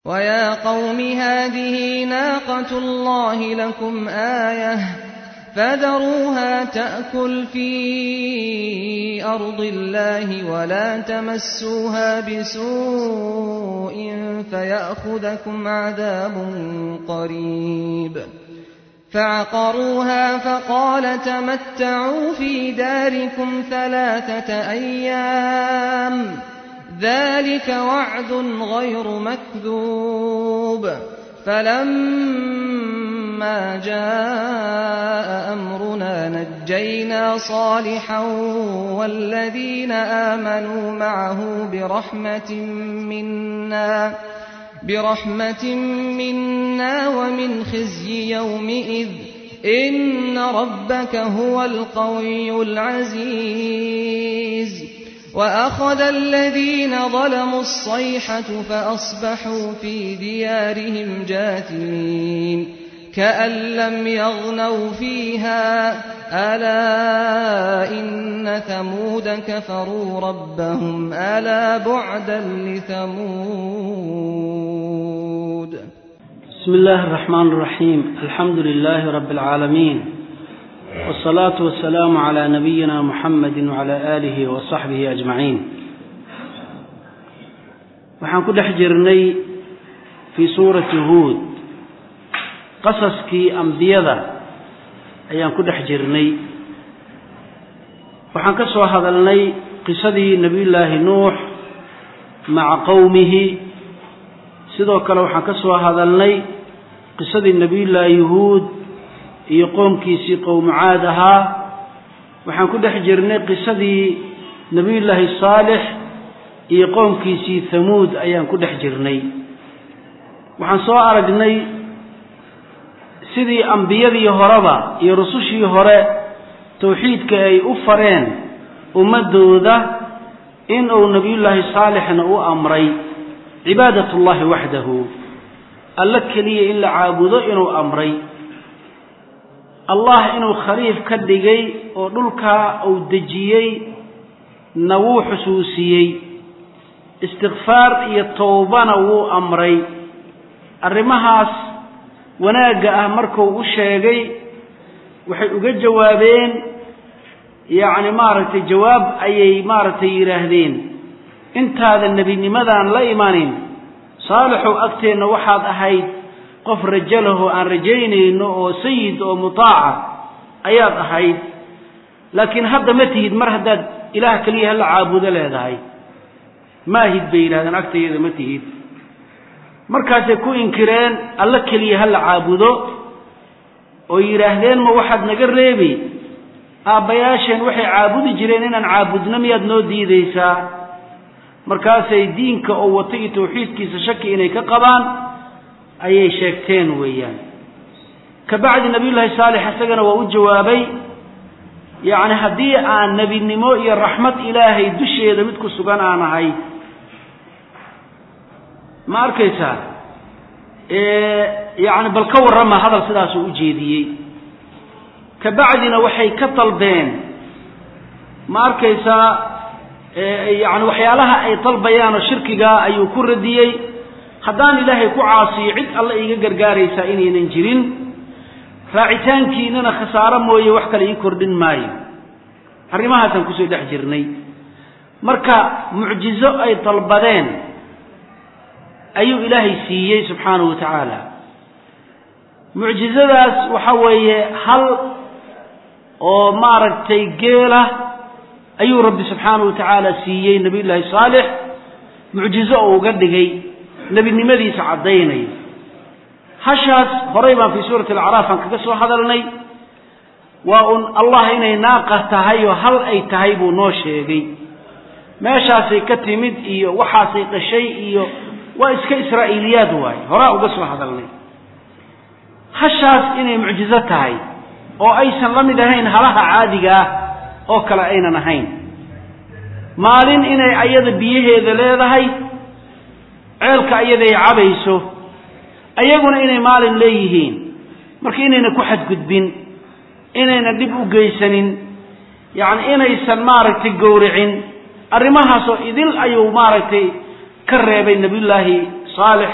وَيَا قَوْمِ هَٰذِهِ نَاقَةُ اللَّهِ لَكُمْ آيَةً فَذَرُوهَا تَأْكُلْ فِي أَرْضِ اللَّهِ وَلَا تَمَسُّوهَا بِسُوءٍ فَيَأْخُذَكُمْ عَذَابٌ قَرِيبٌ فَعَقَرُوهَا فَقَالَ تَمَتَّعُوا فِي دَارِكُمْ ثَلَاثَةَ أَيَّامٍ ۚ ذَٰلِكَ وَعْدٌ غَيْرُ مَكْذُوبٍ فَلَمَّا جَاءَ أَمْرُنَا نَجَّيْنَا صَالِحًا وَالَّذِينَ آمَنُوا مَعَهُ بِرَحْمَةٍ مِّنَّا وَمِنْ خِزْيِ يَوْمِئِذٍ ۗ إِنَّ رَبَّكَ هُوَ الْقَوِيُّ الْعَزِيزُ وَأَخَذَ الَّذِينَ ظَلَمُوا الصَّيْحَةُ فَأَصْبَحُوا فِي دِيَارِهِمْ جَاثِمِينَ كَأَن لَّمْ يَغْنَوْا فِيهَا ۗ أَلَا إِنَّ ثَمُودَ كَفَرُوا رَبَّهُمْ أَلَا بُعْدًا لِّثَمُودَ بسم الله الرحمن الرحيم الحمد لله رب العالمين والصلاة والسلام على نبينا محمد وعلى آله وصحبه أجمعين waxaan ku dhex jirnay fii suurati huud qasaskii ambiyada ayaan ku dhex jirnay waxaan ka soo hadalnay qisadii nebiyullaahi nuux maca qowmihi sidoo kale waxaan ka soo hadalnay qisadii nebiyullaahi huud iyo qoomkiisii qowmucaad ahaa waxaan ku dhex jirnay qisadii nebiyullaahi saalix iyo qoomkiisii hamuud ayaan ku dhex jirnay waxaan soo aragnay sidii ambiyadii horeba iyo rusushii hore tawxiidka ay u fareen ummaddooda in uu nebiyullaahi saalixna u amray cibaadat ullahi waxdahu alla keliya in la caabudo inuu amray allah inuu khaliif ka dhigay oo dhulkaa uu dejiyey na wuu xusuusiyey istikfaar iyo towbana wuu amray arrimahaas wanaagga ah markuu u sheegay waxay uga jawaabeen yacni maaragtay jawaab ayay maaragtay yidhaahdeen intaadan nebinimadan la imanin saalixow agteenna waxaad ahayd qof rajo lahoo aan rajaynayno oo sayid oo mutaaca ayaad ahayd laakiin hadda ma tihid mar haddaad ilaah keliya hala caabudo leedahay maahid bay yidhahdeen agtayada ma tihid markaasay ku inkireen alla keliya hala caabudo oo yidhaahdeen ma waxaad naga reebi aabbayaasheen waxay caabudi jireen inaan caabudno miyaad noo diidaysaa markaasay diinka oo wato iyo tawxiidkiisa shaki inay ka qabaan ayay sheegteen weeyaan ka bacdi nabiyullaahi saalix isagana waa u jawaabay yacni haddii aan nebinimo iyo raxmad ilaahay dusheeda mid ku sugan aan ahay ma arkaysaa yacni bal ka warrama hadal sidaasuu u jeediyey ka bacdina waxay ka dalbeen ma arkaysaa yacni waxyaalaha ay dalbayaanoo shirkigaa ayuu ku radiyey haddaan ilaahay ku caasiyo cid alle iiga gargaaraysaa inaynan jirin raacitaankiinana khasaaro mooye wax kale ii kordhin maayo arrimahaasaan kusoo dhex jirnay marka mucjizo ay dalbadeen ayuu ilaahay siiyey subxaanahu wa tacaala mucjizadaas waxa weeye hal oo maaragtay geela ayuu rabbi subxaanahu wa tacaala siiyey nebiyullaahi saalix mucjizo oo uga dhigay nebinimadiisa caddaynaya hashaas horay baan fii suurati alacraaf aan kaga soo hadalnay waa un allah inay naaqa tahay oo hal ay tahay buu noo sheegay meeshaasay ka timid iyo waxaasay dhashay iyo waa iska israa'iiliyaad waaye horaa uga soo hadalnay hashaas inay mucjizo tahay oo aysan la mid ahayn halaha caadiga ah oo kale aynan ahayn maalin inay ayada biyaheeda leedahay ceelka ayada ay cabayso ayaguna inay maalin leeyihiin marka inayna ku xadgudbin inayna dhib u geysanin yacni inaysan maaragtay gowricin arrimahaasoo idil ayuu maaragtay ka reebay nebiyullaahi saalix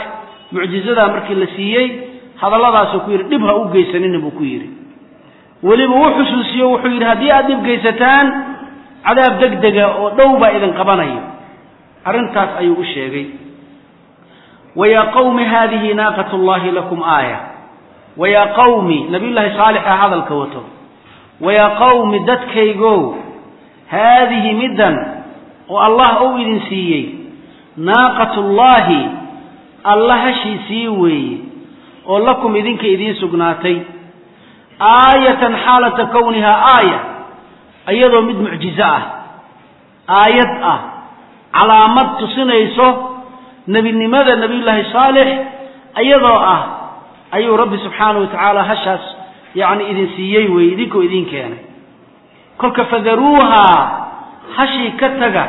mucjizadaa markii la siiyey hadalladaasuu ku yidhi dhib ha u geysanina buu ku yidhi weliba uu xusuusiyo wuxuu yidhi haddii aad dhib geysataan cadaab deg dega oo dhow baa idin qabanayo arrintaas ayuu u sheegay wayaa qawmi haadihi naaqat llahi lakum aaya wayaa qawmi nabiyullaahi saalixa hadalka wato wayaa qawmi dadkaygow haadihi middan oo allah uu idin siiyey naaqatullaahi alla hashiisii weeye oo lakum idinka idiin sugnaatay aayatan xaalata kownihaa aaya iyadoo mid mucjizo ah aayad ah calaamad tusinayso nebinimada nebiyullaahi saalix iyadoo ah ayuu rabbi subxaanahu wa tacaala hashaas yacni idin siiyey weeye idinkoo idiin keenay kolka fadaruuhaa hashii ka taga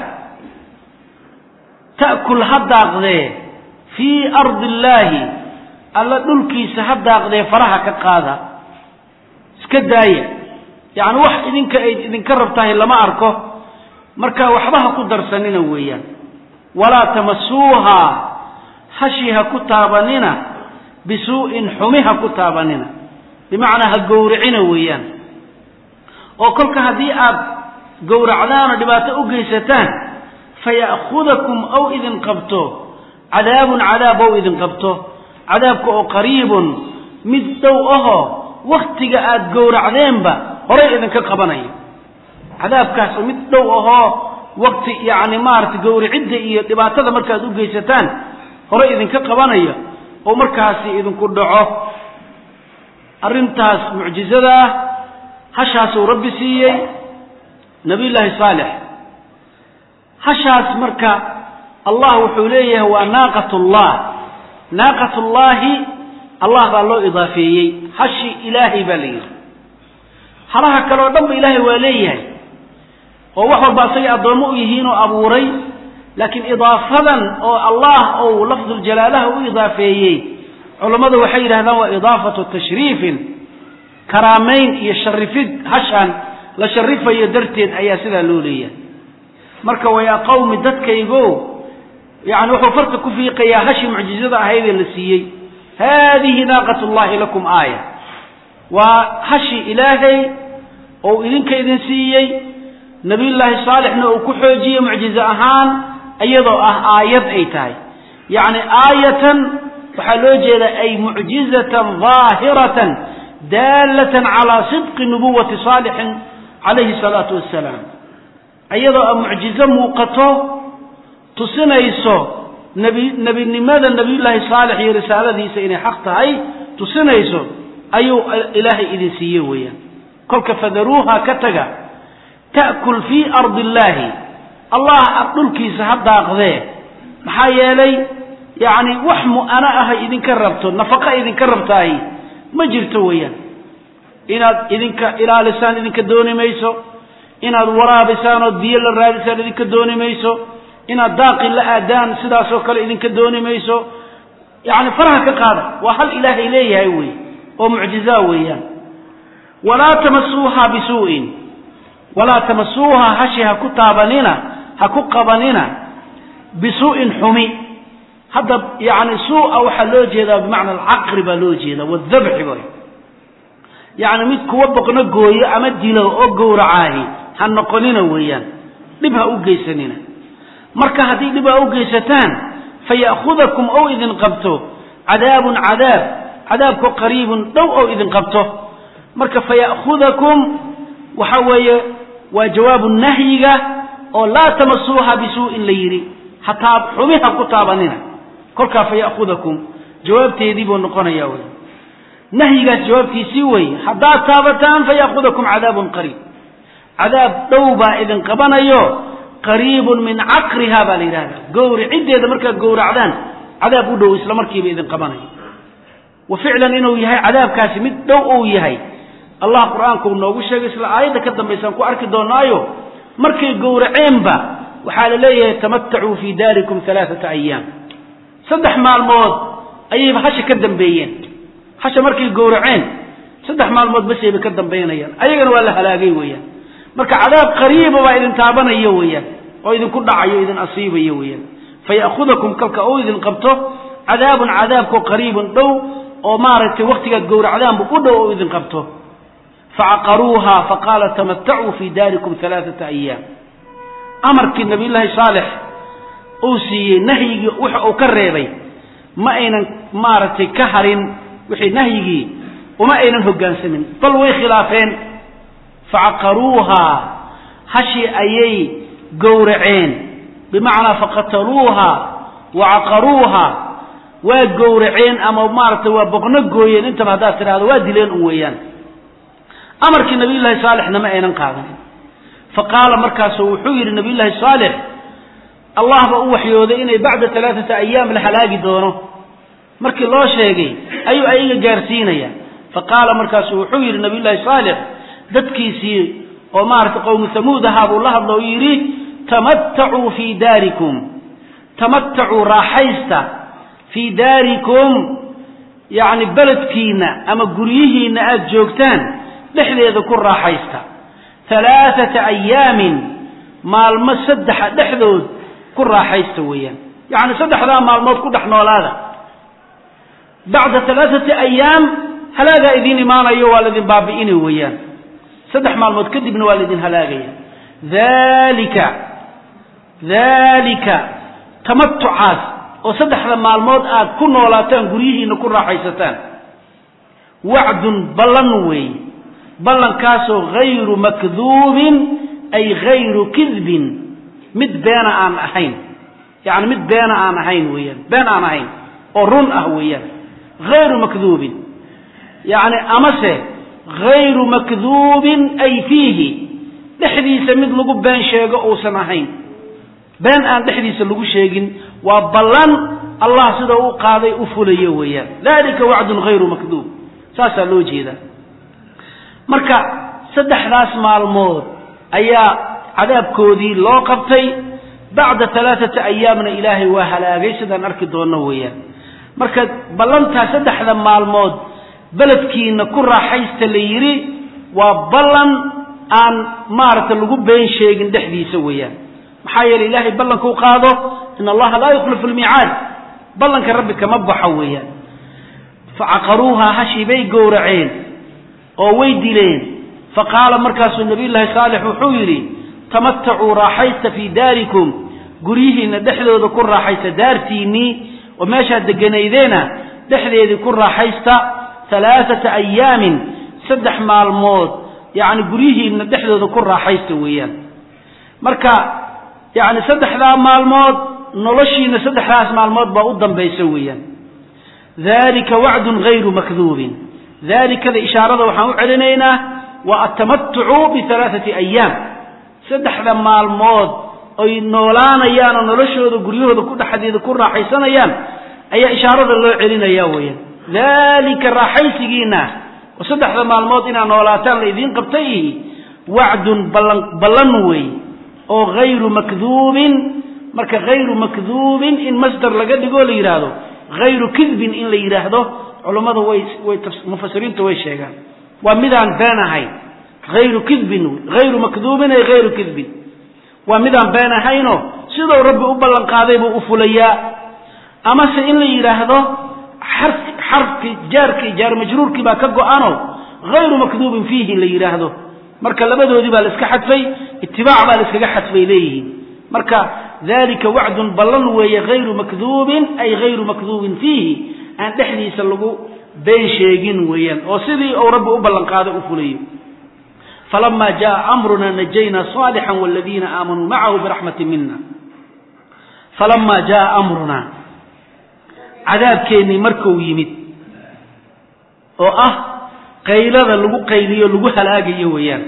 ta'kul ha daaqdee fii ardi illaahi alla dhulkiisa ha daaqdee faraha ka qaada iska daaya yacni wax idinka ay idinka rabtahay lama arko marka waxba ha ku darsanina weeyaan walaa tamasuuhaa hashii ha ku taabanina bisuu'in xumi ha ku taabanina bimacnaa ha gowricina weeyaan oo kolka haddii aad gowracdaan oo dhibaato u geysataan faya'khudakum ow idin qabto cadaabun cadaab ow idin qabto cadaabka oo qariibun mid dhow ahoo wakhtiga aad gowracdeenba horay idinka qabanayo cadaabkaas oo mid dhow ahoo wakti yacni maaragtay gowricidda iyo dhibaatada markaad u geysataan horay idinka qabanayo oo markaasi idinku dhaco arrintaas mucjizada ah hashaasuu rabbi siiyey nabiyullaahi saalix hashaas marka allah wuxuu leeyahay waa naaqatullah naaqatullaahi allah baa loo idaafeeyey hashi ilaahay baa la yidhi halaha kale oo dhan ba ilaahay waa leeyahay oo wax walba asagay addoommo u yihiinoo abuuray laakiin idaafadan oo allah ou lafduljalaalaha u idaafeeyey culammadu waxay yidhahdaan waa idaafatu tashriifin karaamayn iyo sharifid hashaan la sharifayo darteed ayaa sidaa loo leeyahay marka wayaa qawmi dadkaygo yani wuxuu farta ku fiiqayaa hashi mucjizada ahaydee la siiyey haadihi naaqat llahi lakum aaya waa hashi ilaahay ou idinka idin siiyey nabiyullaahi saalixna uu ku xoojiyey mucjizo ahaan iyadoo ah aayad ay tahay yacni aayatan waxaa loo jeedaa ay mucjizatan daahiratan daalatan calaa sidqi nubuwati saalixin calayhi salaatu wassalaam iyadoo a mucjizo muuqato tusinayso nebi nebinimada nebiyullaahi saalix iyo risaaladiisa inay xaq tahay tusinayso ayuu ilaahay idin siiye weeyaan kolka fadaruuha ka taga ta'kul fii ardi illaahi allah dhulkiisa ha daaqdee maxaa yeelay yacni wax mu'ano aha idinka rabto nafaqa idinka rabtaay ma jirto weeyaan inaad idinka ilaalisaan idinka dooni mayso inaad waraabisaan ood biyo la raadisaan idinka dooni mayso inaad daaqi la aadaan sidaasoo kale idinka dooni mayso yacni faraha ka qaada waa hal ilaahay leeyahay wey oo mucjizaa weeyaan walaa tamasuuha bisuu'in walaa tamasuuha hashi ha ku taabanina ha ku qabanina bisuu'in xumi hadda yani suu'a waxaa loo jeedaa bimacna alcaqri baa loo jeeda wadabxi bay yacni mid kuwa boqno gooyo ama dilo oo gowracaahi ha noqonina weeyaan dhib ha u geysanina marka haddii dhib ha u geysataan faya'khudakum ou idin qabto cadaabun cadaab cadaabku qariibun dhow ou idin qabto marka faya'khudakum waxa weeye waa jawaabu nahyiga oo laa tamasuuha bisuu'in la yidhi hataa xumi ha ku taabanina kolkaa faya'khudakum jawaabteedii buu noqonaya wey nahyigaas jawaabtiisii weeye haddaad taabataan faya'khudakum cadaabun qariib cadaab dhow baa idin qabanayo qariibun min caqriha baa la yidhahdaa gowriciddeeda markaad gowracdaan cadaab u dhow isla markiiba idin qabanayo wa ficlan inuu yahay cadaabkaasi mid dhow uu yahay allah qur-aanku noogu sheegay isla aayadda ka dambaysaan ku arki doonaayo markay gowraceenba waxaa la leeyahay tamatacuu fii daarikum alaaata ayaam saddex maalmood ayayba hasha ka dambeeyeen hasha markay gowraceen saddex maalmood basayba ka dambaynayaan ayagana waa la halaagay weeyaan marka cadaab qariiba baa idin taabanayo weeyaan oo idinku dhacayo idin asiibayo weeyaan faya'khudakum kalka uu idin qabto cadaabun cadaabkoo qariibun dhow oo maaragtay waktigaad gowracdaanbu u dhow oo idin qabto facaqaruuha faqaala tamatacuu fii daarikum alaaata ayaam amarkii nabiyullaahi saalex uu siiyey nahyigii waxa uu ka reebay ma aynan maaragtay ka harin wixii nahyigii uma aynan hoggaansamin bal way khilaafeen facaqaruuhaa hashii ayay gowraceen bimacnaa faqataluuha wa caqaruuha waa gowraceen ama maaragtay waa boqno gooyeen intaba haddaad tidhahdo waa dileen un weeyaan amarkii nabiyullaahi saalixna ma aynan qaadanin fa qaala markaasu wuxuu yidhi nabiyullaahi saalix allah ba u waxyooday inay bacda alaaata ayaam la halaagi doono markii loo sheegay ayuu ayaga gaarsiinaya fa qaala markaasu wuxuu yidhi nabiyullaahi saalix dadkiisii oo maaragtay qowmi hamuud ahaa buu la hadlo o yidhi tamatacuu fii daarikum tamatacuu raaxaysta fii daarikum yacni beledkiinna ama guryihiinna aada joogtaan dhexdeeda ku raaxaysta alaaata ayaamin maalmo saddexa dhexdood ku raaxaysta weeyaan yacni saddexdaa maalmood ku dhex noolaada bacda alaaati ayaam halaagaa idiin imaanayo waa laydin baabi'ini weeyaan saddex maalmood kadibna waa laydin halaagaya dalika dalika tamatucaas oo saddexda maalmood aad ku noolaataan guryihiina ku raaxaysataan wacdun ballan weeye ballankaasoo hayru makduubin ay hayru kidbin mid beena aan ahayn yacni mid beena aan ahayn weeyaan been aan ahayn oo run ah weeyaan hayru makduubin yacni amase hayru makduubin ay fiihi dhexdiisa mid lagu been sheego uusan ahayn been aan dhexdiisa lagu sheegin waa ballan allah sida u qaaday u fulayo weeyaan dalika wacdun hayru makduub saasaa loo jeedaa marka saddexdaas maalmood ayaa cadaabkoodii loo qabtay bacda alaaata ayaamna ilaahay waa halaagay sidaan arki doonno weeyaan marka ballantaa saddexda maalmood beledkiina ku raaxaysta la yidhi waa ballan aan maaragta lagu been sheegin dhexdiisa weeyaan maxaa yeele ilaahay ballankau qaado in allaha laa yukhlifu lmiicaad ballanka rabbi kama baxo weeyaan facaqaruuha hashii bay gowraceen oo way dileen faqaala markaasuu nabiyullaahi saalix wuxuu yidhi tamatacuu raaxaysta fii daarikum guryihiinna dhexdooda ku raaxaysta daartiinnii oo meeshaad deganaydeena dhexdeedii ku raaxaysta alaaata ayaamin saddex maalmood yacni guryihiinna dhexdooda ku raaxaysta weeyaan marka yacni saddexdaa maalmood noloshiina saddexdaas maalmood baa u dambaysa weeyaan dalika wacdun hayru makduubin dalikada ishaarada waxaan u celinaynaa waa atamatucu bialaaati ayaam saddexda maalmood oy noolaanayaan oo noloshooda guryahooda ku dhexdeeda ku raaxaysanayaan ayaa ishaarada loo celinaya weeyaan dalika raaxaysigiina oo saddexda maalmood inaad noolaataan la idiin qabtay wacdun ballan ballan wey oo hayru makduubin marka hayru makduubin in masdar laga dhigoo la yidhaahdo hayru kidbin in la yidhaahdo culummadu way way mufasiriintu way sheegaan waa midaan been ahayn hayru kidbin hayru makduubin ay hayru kidbin waa midaan been ahaynoo siduu rabbi u ballan qaaday buu u fulayaa amase in la yidhaahdo xar xarfki jaarkii jaar majruurkii baa ka go-ano hayru makduubin fiihi la yidhaahdo marka labadoodii baa la iska xadfay itibaac baa la iskaga xadfay leeyihiin marka dalika wacdun ballan weeye hayru makduubin ay hayru makduubin fiihi aan dhexdiisa lagu been sheegin weeyaan oo sidii uu rabbi u ballan qaaday u fulayo falama jaa amruna najayna صaalixا wاladiina aamanuu macahu biraxmati mina falama jaa amruna cadaabkeennii markuu yimid oo ah qaylada lagu qayliyo lagu halaagayo weeyaan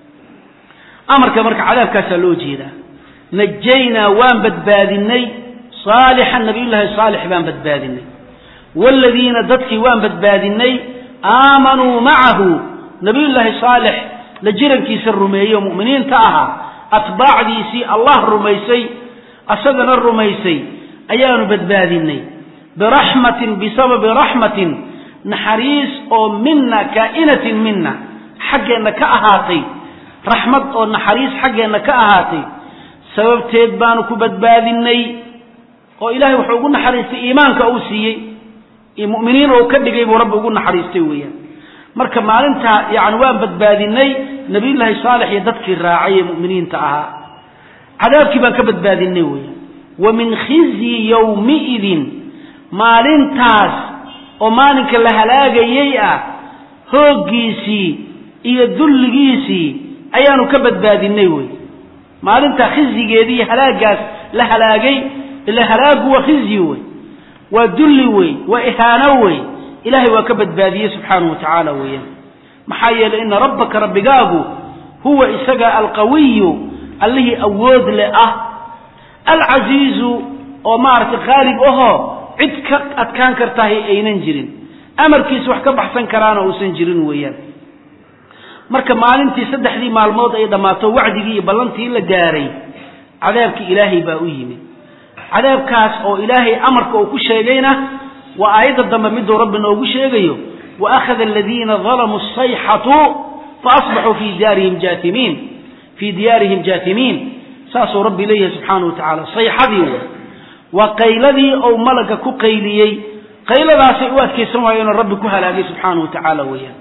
amarka marka cadaabkaasaa loo jeedaa najaynaa waan badbaadinay saalixan nabiyullaahi saalix baan badbaadinay waaladiina dadkii waan badbaadinay aamanuu macahu nabiyullaahi saalix la jirankiisa rumeeyo mu'miniinta ahaa atbaacdiisii allah rumaysay asagana rumaysay ayaanu badbaadinay biraxmatin bisababi raxmatin naxariis oo mina kaa'inatin mina xaggeenna ka ahaatay raxmad oo naxariis xaggeenna ka ahaatay sababteed baanu ku badbaadinay oo ilaahay wuxuu ugu naxariistay iimaanka uu siiyey iyo mu'miniin oo ka dhigay buu rabbi ugu naxariistay weeyaan marka maalintaa yani waan badbaadinay nabiyullaahi saalex iyo dadkii raacay ee mu'miniinta ahaa cadaabkii baan ka badbaadinay weeyaan wa min khizyi yowmiidin maalintaas oo maalinka la halaagayey ah hooggiisii iyo dulligiisii ayaanu ka badbaadinay wey maalintaa khizyigeedii iyo halaagaas la halaagay ila halaagu waa khizyi wey waa dulli wey waa ihaano wey ilaahay waa ka badbaadiyey subxaanahu wa tacaala weeyaan maxaa yeelay ina rabbaka rabbigaagu huwa isaga alqawiyu allihii awood le ah alcasiizu oo maaragtay khaalib ahoo cid ka adkaan kartahay aynan jirin amarkiisa wax ka baxsan karaana uusan jirin weeyaan marka maalintii saddexdii maalmood ay dhammaato wacdigii iyo ballantii la gaaray cadaabkii ilaahay baa u yimid cadaabkaas oo ilaahay amarka uu ku sheegayna waa aayadda dambe miduu rabbi noogu sheegayo wa akhada aladiina dalamuu sayxatu faasbaxuu fii diyaarihim jaatimiin fii diyaarihim jaatimiin saasuu rabbi leeyahay subxaana wa tacaala sayxadii w waa qayladii ou malaga ku qayliyey qayladaasay u adkaysan waayeenoo rabbi ku halaagay subxaana wa tacaala weeyaan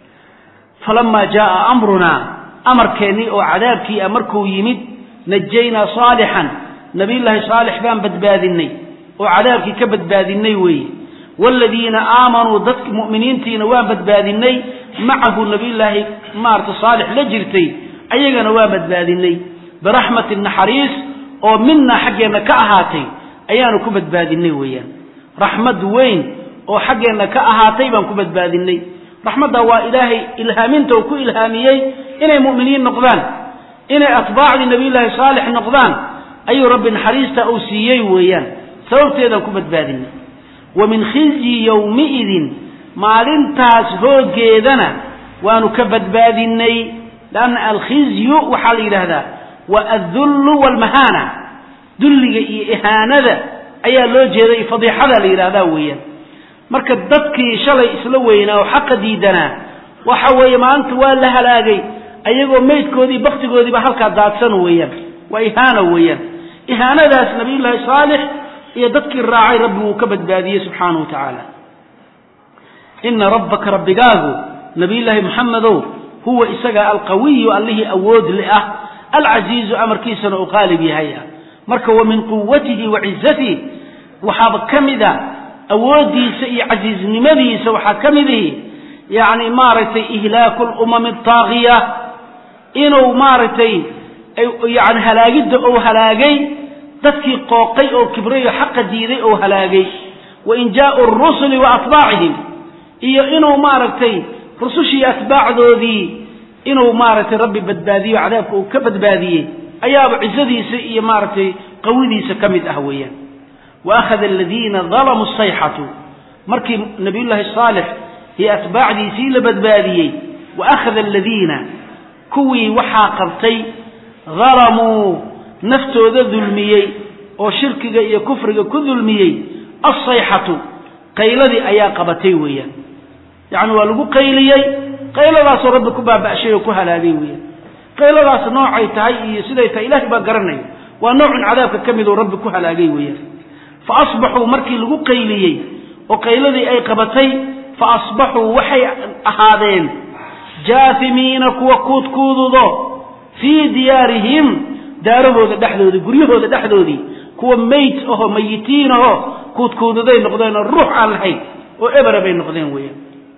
falamaa jaaa amrunaa amarkeennii oo cadaabkii a markuu yimid najaynaa saalixan nabiyullaahi saalix baan badbaadinay oo cadaabkii ka badbaadinay weeye waaladiina aamanuu dadki mu'miniintiina waan badbaadinay macahu nabiyullaahi maarata saalix la jirtay ayagana waan badbaadinay biraxmatin naxariis oo minaa xaggeenna ka ahaatay ayaanu ku badbaadinay weeyaan raxmad weyn oo xaggeenna ka ahaatay baan ku badbaadinay raxmadda waa ilaahay ilhaaminta uu ku ilhaamiyey inay mu'miniin noqdaan inay atbaacdii nabiyullaahi saalix noqdaan ayuu rabbi naxariista uu siiyey weeyaan sababteedaan ku badbaadinay wa min khizyi yowmiidin maalintaas hooggeedana waanu ka badbaadinay lanna alkhizyu waxaa la yidhaahdaa wa addullu waalmahaana dulliga iyo ihaanada ayaa loo jeeday fadiixada la yidhahdaa weeyaan marka dadkii shalay isla weynaa oo xaqa diidanaa waxa weeye maanta waa la halaagay ayagoo meydkoodii baktigoodiiba halkaa daadsan weeyaan waa ihaana weeyaan ihaanadaas nabiyullaahi saalix iyo dadkii raacay rabbi wuu ka badbaadiyey subxaanahu wa tacaala ina rabbaka rabbigaagu nabiyullaahi moxamedow huwa isaga alqawiyu allihii awood le ah alcasiizu amarkiisana uu qaalib yahay ah marka wa min quwatihi wa cizatihi waxaaba ka mid a awooddiisa iyo casiiznimadiisa waxaa ka mid ihi yacni maaragtay ihlaaku lumami ataagiya inuu maaragtay yani halaagidda ou halaagay dadkii qooqay oo kibray oo xaqa diiday ou halaagay wa injaau rusuli wa atbaacihim iyo inuu maaragtay rusushii atbaacdoodii inuu maaragtay rabbi badbaadiyo cadaabka uu ka badbaadiyey ayaaba cizadiisa iyo maaragtay qawidiisa ka mid ah weeyaan wa akhada aladiina dalamuu sayxatu markii nabiyullaahi saalix iyo atbaacdiisii la badbaadiyey wa akhada aladiina kuwii waxaa qabtay dalamuu naftooda dulmiyey oo shirkiga iyo kufriga ku dulmiyey alsayxatu qayladii ayaa qabatay weeyaan yacni waa lagu qayliyey qayladaasoo rabbi ku baaba'shay oo ku halaagay weeyaan qayladaas noocay tahay iyo siday tahay ilahay baa garanaya waa noocun cadaabka ka mid oo rabbi ku halaagay weeyaan fa asbaxuu markii lagu qayliyey oo qayladii ay qabatay fa asbaxuu waxay ahaadeen jaafimiina kuwa kuudkuududo fii diyaarihim daarahooda dhexdoodii guryahooda dhexdoodii kuwa meyd ahoo mayitiin ahoo kuudkuududay noqdeen oo ruux aan lahayn oo ebera bay noqdeen weeyaan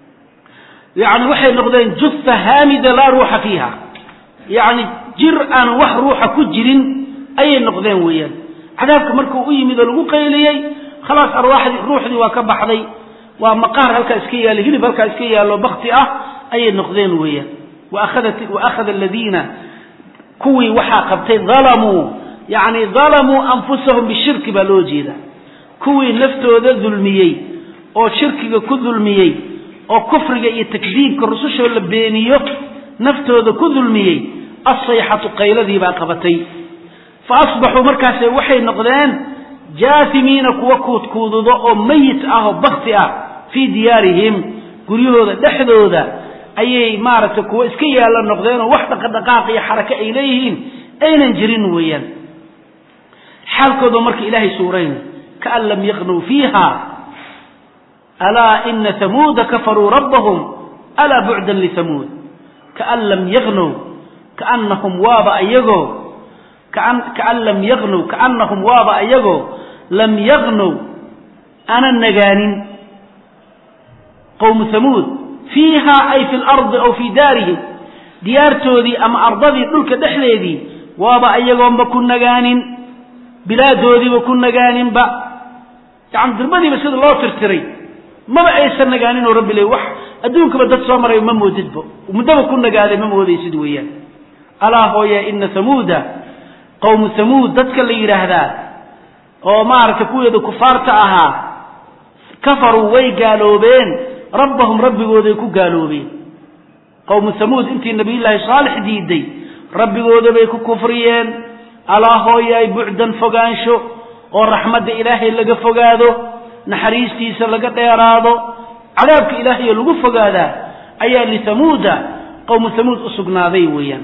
yacni waxay noqdeen jufa haamida laa ruuxa fiiha yacni jir aan wax ruuxa ku jirin ayay noqdeen weeyaan cadaabka markuu u yimid oo lagu qayliyey khalaas arwaaxdii ruuxdii waa ka baxday waa maqaar halkaa iska yaallo hilib halkaa iska yaallo bakti ah ayay noqdeen weeyaan wa akhada aladiina kuwii waxaa qabtay dalamuu yacni dalamuu anfusahum bishirki baa loo jeeda kuwii naftooda dulmiyey oo shirkiga ku dulmiyey oo kufriga iyo takdiibka rusushoo la beeniyo naftooda ku dulmiyey assayxatu qayladii baa qabatay fa asbaxuu markaase waxay noqdeen jaasimiina kuwa kuudkuududo oo mayit ah oo bakti ah fii diyaarihim guryahooda dhexdooda ayay maaragtay kuwa iska yaallo noqdeen oo wax dhaqadhaqaaq iyo xarake ay leeyihiin aynan jirin weeyaan xaalkooda marka ilaahay suurayna kaan lam yaqnuu fiiha alaa ina hamuuda kafaruu rabbahum alaa bucdan lihamuud kaan lam yaqnow kaanahum waaba ayagoo kaan lam yaqnow kaanahum waaba ayagoo lam yaqnow aanan nagaanin qowmu hamuud fiiha ay fi lardi aw fii daarihim diyaartoodii ama ardadii dhulka dhexdeedii waaba ayagoonba ku nagaanin bilaadoodiiba ku nagaaninba yani dirbadiiba sida loo tirtiray maba aysan nagaanin oo rabbi le wax adduunkaba dad soo maray ma moodidba muddaba ku nagaaday ma moodaysid weeyaan alaa hooye ina hamuuda qowmu hamuud dadka la yidhaahdaa oo maaragtay kuweeda kufaarta ahaa kafaruu way gaaloobeen rabbahum rabbigooday ku gaaloobeen qowmu hamuud intii nabiyullaahi saalix diiday rabbigooda bay ku kufriyeen alaa hooyaay bucdan fogaansho oo raxmadda ilaahay laga fogaado naxariistiisa laga dheeraado cadaabka ilaahayo lagu fogaadaa ayaa lihamuuda qowmu hamuud u sugnaaday weeyaan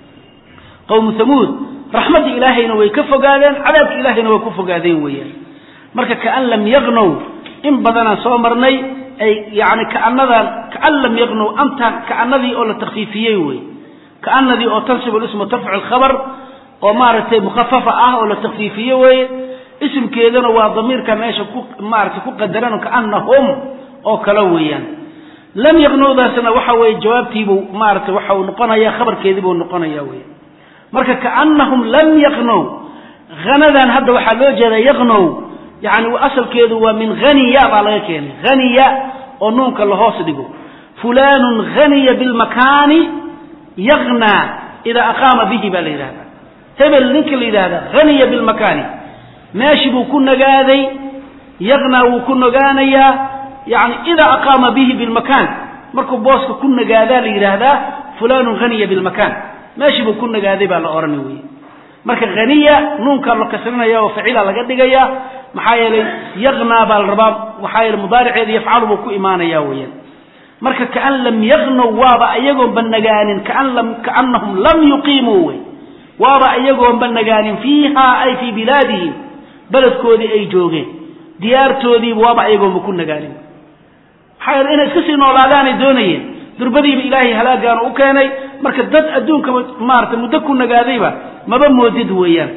qowmu hamuud raxmadda ilaahayna way ka fogaadeen cadaabka ilaahayna way ku fogaadeen weeyaan marka kaan lam yaqnow in badanaan soo marnay ay yani kaanadan kaan lam yaqnow anta kaanadii oo la takfiifiyey wey kaanadii oo tansibu lismu tarfacu alkhabar oo maaragtay mukhafafa ah oo la takfiifiye weeye isimkeedana waa damiirka meesha ku maaragtay ku qadaran kaanahum oo kale weeyaan lam yaqnowdaasna waxa weeye jawaabtiibuu maaragtay waxa uu noqonaya khabarkeediibuu noqonaya weya marka kaanahum lam yaqnow hanadan hadda waxaa loo jeeda yaqnow yani asalkeedu waa min haniya baa laga keenay haniya oo nuunka lahoos dhigo fulanun haniya bilmakaani yaqnaa idaa aqaama bihi baa la yidhahda hebel ninka la yidhahda haniya bilmakaani meeshi buu ku nagaaday yaqnaa wuu ku nagaanayaa yani idaa aqaama bihi bilmakaan markuu booska ku nagaadaa la yidhaahdaa fulanun haniya bilmakaan meeshii buu ku nagaaday baa la odhana wey marka haniya nuunkaa la kasrinaya oo ficila laga dhigaya maxaa yeelay yaqnaa baa la rabaa maxaa yeele mudaariceeda yafcalu buu ku imaanaya weeyaan marka kaan lam yaqnow waaba ayagoonba nagaanin kaan lam kaanahum lam yuqiimuu wey waaba ayagoonba nagaanin fiiha ay fii bilaadihim beledkoodii ay joogeen diyaartoodiiba waaba ayagoonba ku nagaanin maxaa yeele inay iska sii noolaadaanay doonayeen durbadiiba ilaahay halaagaanu u keenay marka dad adduunkaba maarata muddo ku nagaadayba maba moodid weeyaan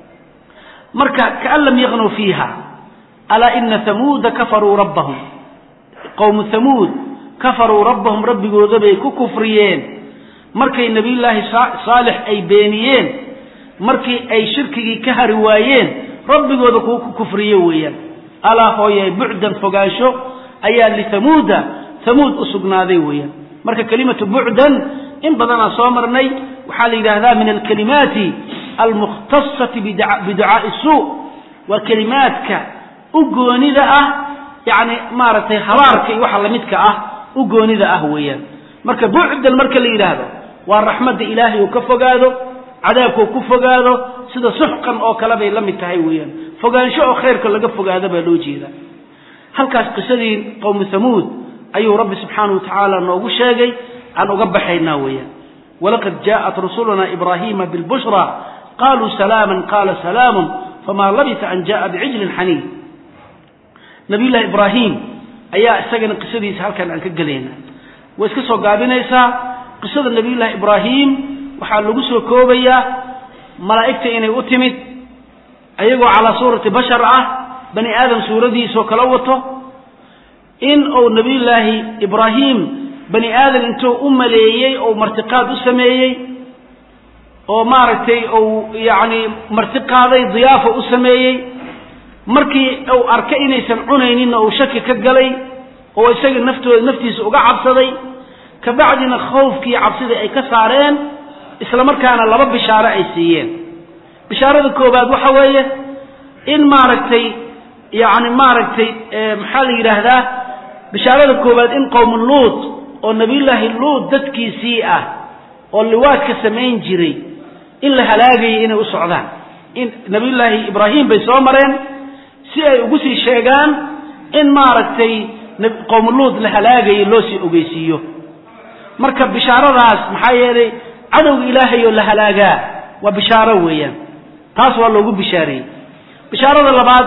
marka kaan lam yaqnow fiiha alaa ina hamuuda kafaruu rabbahum qowmu hamuud kafaruu rabbahum rabbigoodabay ku kufriyeen markay nebiyullaahi saalix ay beeniyeen markii ay shirkigii ka hari waayeen rabbigooda kuwa ku kufriye weeyaan alaa hooyay bucdan fogaansho ayaa lihamuuda hamuud u sugnaaday weeyaan marka kelimatu bucdan in badanaa soo marnay waxaa la yidhaahdaa min alkalimaati almukhtasati biducaai suu waa kelimaadka u goonida ah yani maaragtay habaarka iyo waxa lamidka ah u goonida ah weeyaan marka bucdan marka la yidhaahdo waa raxmadda ilaahay uu ka fogaado cadaabkuu ku fogaado sida suxqan oo kale bay la mid tahay weeyaan fogaansho oo khayrka laga fogaado baa loo jeeda halkaas qisadii qowmu hamuud ayuu rabbi subxaanahu watacaala noogu sheegay aan uga baxaynaa weeyaan walaqad jaءat rusuluna ibrahima bilbushra qaluu salaama qala salaamu fama labisa an jaءa bicijlin xaniid nabiyullahi ibraahim ayaa isagana qisadiisa halkan aan ka gelayna way iska soo gaabinaysaa qisada nabiyullahi ibraahim waxaa lagu soo koobayaa malaa'igta inay u timid ayagoo calaa suurati bashar ah bani aadam suuradiisoo kala wato in uu nabiyullaahi ibraahim bani aadam intuu u maleeyey ou martiqaad u sameeyey oo maaragtay uu yacni martiqaaday diyaafo u sameeyey markii uu arkay inaysan cunayninna uu shaki ka galay oo isaga naftooda naftiisa uga cabsaday kabacdina khawfkii cabsidii ay ka saareen isla markaana laba bishaaro ay siiyeen bishaarada koobaad waxa weeye in maaragtay yacni maaragtay maxaa la yidhaahdaa bishaarada koobaad in qowmu luut oo nabiyullaahi luut dadkiisii ah oo liwaadka samayn jiray in la halaagayay inay u socdaan in nabiyullaahi ibraahim bay soo mareen si ay ugu sii sheegaan in maaragtay qowmu luut la halaagayay loo sii ogeysiiyo marka bishaaradaas maxaa yeelay cadowga ilaahay oo la halaagaa waa bishaaro weeyaan taas waa loogu bishaareeyey bishaarada labaad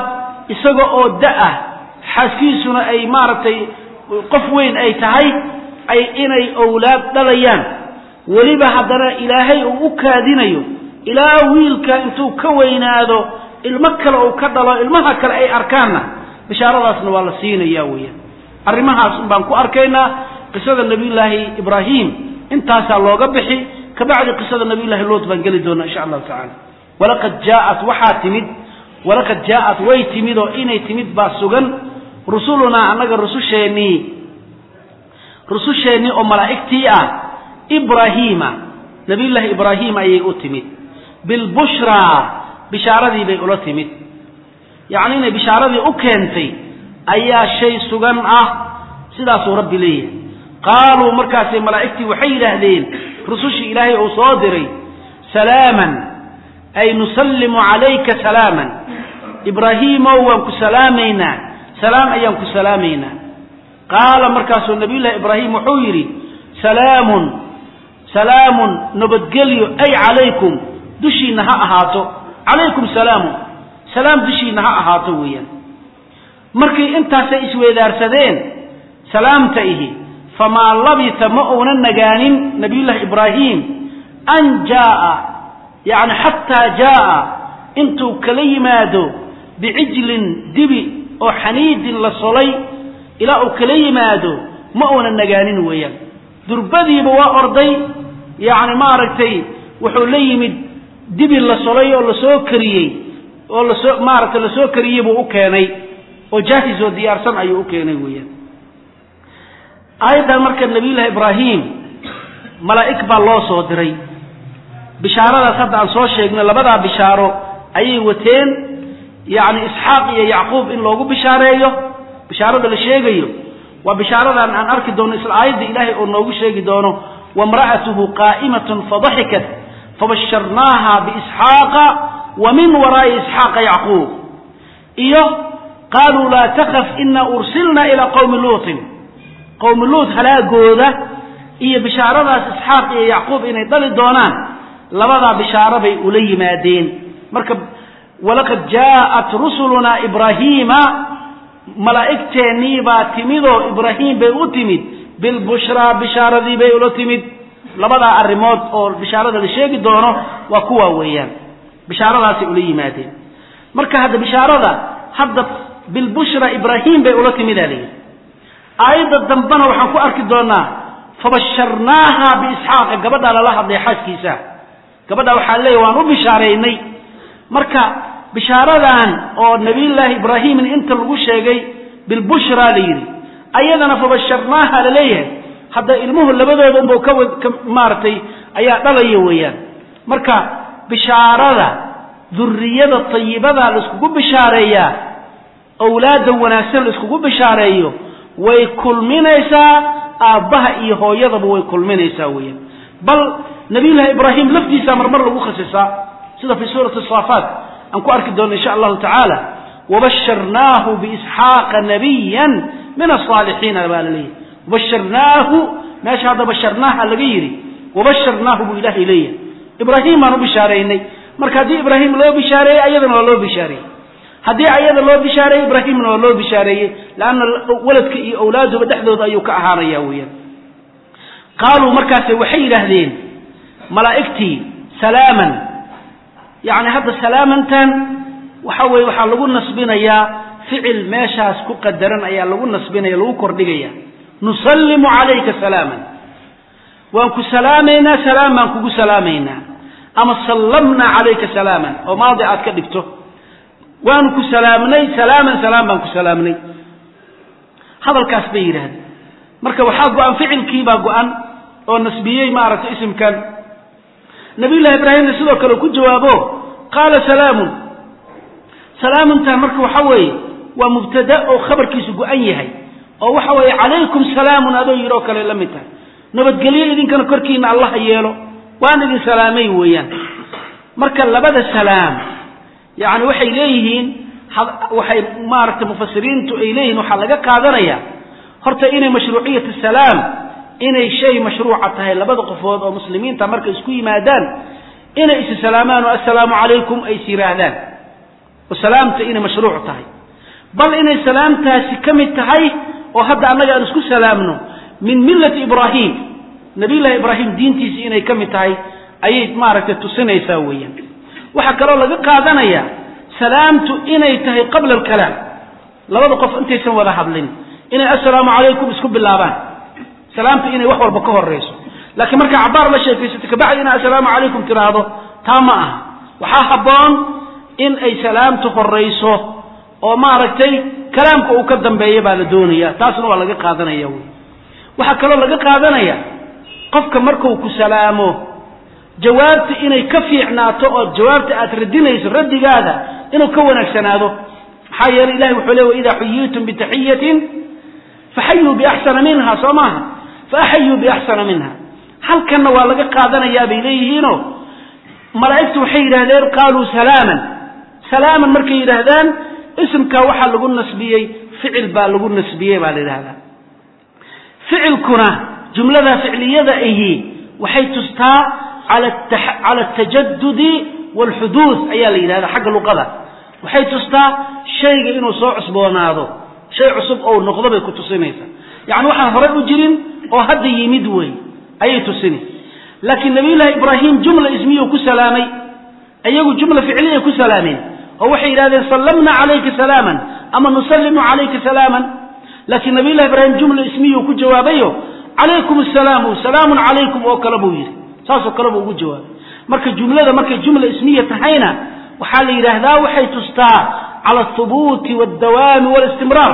isaga oo da-ah xaaskiisuna ay maaragtay qof weyn ay tahay ay inay owlaad dhalayaan weliba haddana ilaahay uu u kaadinayo ilaa wiilka intuu ka weynaado ilmo kale uu ka dhalo ilmaha kale ay arkaanna bishaaradaasna waa la siinaya weeyaan arrimahaas baan ku arkaynaa qisada nabiyullaahi ibraahim intaasaa looga bixi kabacdi qisada nabiyullahi luut baan geli doonaa insha allahu tacala walaqad jaaat waxaa timid walaqad jaaat way timid oo inay timid baa sugan rusulunaa annaga rususheennii rususheennii oo malaa'igtii ah ibraahiima nabiyullaahi ibraahim ayay u timid bilbushraa bishaaradii bay ula timid yacni inay bishaaradii u keentay ayaa shay sugan ah sidaasuu rabbi leeyahay qaaluu markaasay malaa'igtii waxay yidhaahdeen rusushii ilaahay uu soo diray salaaman ay nusallimu calayka salaaman ibraahiimow waan ku salaamaynaa salaam ayaan ku salaamaynaa qaala markaasuu nabiyullahi ibraahim wuxuu yidhi salaamun salaamun nabadgelyo ay calaykum dushiinna ha ahaato calaykum salaamun salaam dushiinna ha ahaato weeyaan markii intaasay isweedaarsadeen salaamta ihi famaa labisa ma uunan nagaanin nabiyullaahi ibraahim an jaaa yacni xataa jaaa intuu kala yimaado bicijlin dibi oo xaniidin la solay ilaa uu kala yimaado ma uunan nagaanin weeyaan durbadiiba waa orday yacni maaragtay wuxuu la yimid dibi la solay oo lasoo kariyey oo lasoo maaragtay lasoo kariyey buu u keenay oo jaahis oo diyaarsan ayuu u keenay weeyaan aayaddan marka nabiyullaahi ibraahim malaa'ig baa loo soo diray bishaaradaas hadda aan soo sheegno labadaa bishaaro ayay wateen yacni isxaaq iyo yacquub in loogu bishaareeyo bishaarada la sheegayo waa bishaaradan aan arki doono isla aayadda ilaahay oo noogu sheegi doono wamra'atuhu qaa'imatun fadaxikat fabasharnaaha biisxaaqa wa min waraa'i isxaaqa yacquub iyo qaaluu laa takaf ina ursilna ilaa qowmi luutin qowmi luut halaagooda iyo bishaaradaas isxaaq iyo yacquub inay dhali doonaan labadaa bishaaro bay ula yimaadeen marka walaqad jaa'at rusulunaa ibraahiima malaa'igteennii baa timidoo ibraahim bay u timid bilbushraa bishaaradii bay ula timid labadaa arrimood oo bishaarada la sheegi doono waa kuwaa weeyaan bishaaradaasay ula yimaadeen marka hadda bishaarada hadda bilbushra ibraahim bay ula timidaa layidhi aayadda dambena waxaan ku arki doonaa fabasharnaaha biisxaaqa gabadhaa lala hadlay xaaskiisa gabadhaa waxaa leeya waan u bishaareynay marka bishaaradan oo nabiyullaahi ibraahimin inta lagu sheegay bilbushra la yidhi ayadana fabasharnaaha la leeyahay hadda ilmuhu labadooda unba ka maaragtay ayaa dhalaya weeyaan marka bishaarada duriyada tayibada la iskugu bishaareeyaa awlaadda wanaagsan la iskugu bishaareeyo way kulminaysaa aabbaha iyo hooyadaba way kulminaysaa weeyaan bal nabiyullaahi ibraahim laftiisa marmar lagu khasisaa sida fii suurati saafaat aan ku arki doono insha allahu tacaala wabasharnaahu biisxaaqa nabiyan min asaalixiina baa la leeyahy wabasharnaahu meesha hadda basharnaaha laga yidhi wabasharnaahu buu ilaahay leeyahay ibraahim baan u bishaareynay marka haddii ibraahim loo bishaareeyey ayadana waa loo bishaareeyey haddii ayada loo bishaareeyey ibraahimna waa loo bishaareeyey leanna waladka iyo awlaaduba dhexdooda ayuu ka ahaanaya weeyaan qaaluu markaase waxay yidhaahdeen malaa'igtii salaaman yacni hadda salaamantan waxa weeye waxaa lagu nasbinayaa ficil meeshaas ku qadaran ayaa lagu nasbinaya lagu kordhigaya nusallimu calayka salaaman waan ku salaamaynaa salaam baan kugu salaamaynaa ama sallamnaa calayka salaaman oo maadi aad ka dhigto waanu ku salaamnay salaaman salaam baan ku salaamnay hadalkaas bay yidhaahdeen marka waxaa go-an ficilkiibaa go-an oo nasbiyey maaragtay isimkan nabiyullahi ibraahimna sidoo kale ku jawaabo qaala salaamun salaamuntan marka waxa weeye waa mubtada oo khabarkiisu go-an yahay oo waxa weeye calaykum salaamun adoo yidhi oo kale la mid tahay nabadgelyo idinkana korkiina allaha yeelo waan idin salaamay weeyaan marka labada salaam yacni waxay leeyihiin waxay maaragtay mufasiriintu ay leeyihiin waxaa laga qaadanaya horta inay mashruuciyat salaam inay shay mashruuca tahay labada qofood oo muslimiinta markay isku yimaadaan inay is salaamaan oo assalaamu calaykum ay is yidhaahdaan oo salaamta inay mashruuc tahay bal inay salaamtaasi ka mid tahay oo hadda annaga aan isku salaamno min millati ibraahim nabiyullahi ibraahim diintiisi inay ka mid tahay ayay maaragtay tusinaysaa weeyaan waxaa kaloo laga qaadanaya salaamtu inay tahay qabla alkalaam labada qof intaysan wada hadlin inay assalaamu calaykum isku bilaabaan salaamtu inay wax walba ka horayso laakiin markaa cabaar la sheekaysato kabacdi inaa assalaamu calaykum tiraahdo taa ma aha waxaa habboon in ay salaamtu horayso oo maaragtay kalaamka uu ka dambeeya baa la doonaya taasna waa laga qaadanaya wy waxaa kaloo laga qaadanaya qofka marku ku salaamo jawaabta inay ka fiicnaato oo jawaabta aad radinayso raddigaada inuu ka wanaagsanaado maxaa yeeley ilahi wuxuu le waidaa xuyiitum bitaxiyatin faxayuu biaxsana minha soo maaha faaxayuu biaxsana minha halkanna waa laga qaadanayaa bay leeyihiinoo malaa'igtu waxay yidhahdeen qaaluu salaaman salaaman markay yidhaahdaan isimkaa waxaa lagu nasbiyey ficil baa lagu nasbiyey baa la yidhahdaa ficilkuna jumlada ficliyada ahi waxay tustaa cala atajadudi waalxuduud ayaa la yidhahdaa xagga luqada waxay tustaa shayga inuu soo cusboonaado shay cusub ou noqdo bay ku tusinaysaa yacni waxaan horey u jirin oo hadda yimid wey ayay tusini laakiin nabiyullaahi ibraahim jumla ismiyuu ku salaamay iyagu jumla ficliyay ku salaameen oo waxay yidhahdeen sallamna calayka salaaman ama nusallimu calayka salaaman laakiin nabiyullahi ibraahim jumla ismiyuu ku jawaabayo calaykum asalaamu salaamun calaykum oo kale buu yidhi saasoo kale buu ugu jawaabay marka jumlada markay jumla ismiya tahayna waxaa la yidhaahdaa waxay tustaa cala athubuuti waldawaami walistimraar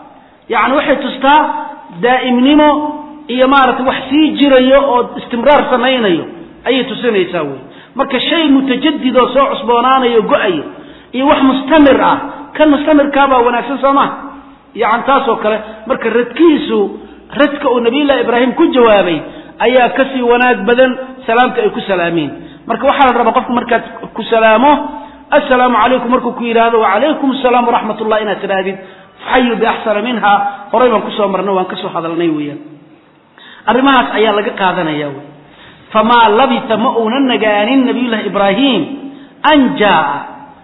yacni waxay tustaa daa'imnimo iyo maaragtay wax sii jirayo oo istimraar samaynayo ayay tusinaysaa wey marka shay mutajadid oo soo cusboonaanayo go-ayo iyo wax mustamir ah kan mustamirkaabaa wanaagsan soo maha yani taasoo kale marka radkiisu radka uu nabiyullahi ibraahim ku jawaabay ayaa kasii wanaag badan salaamta ay ku salaameen marka waxaa la rabaa qofku markaad ku salaamo assalaamu calaykum markuu ku yidhaahdo wacalaykum asalaam waraxmat ullah inaad tidhaahdid faxayu biaxsana minha horay baan kusoo marnay waan kasoo hadalnay weeyaan arrimahaas ayaa laga qaadanaya wy famaa labisa ma uunan nagaanin nabiyullahi ibraahim an jaaa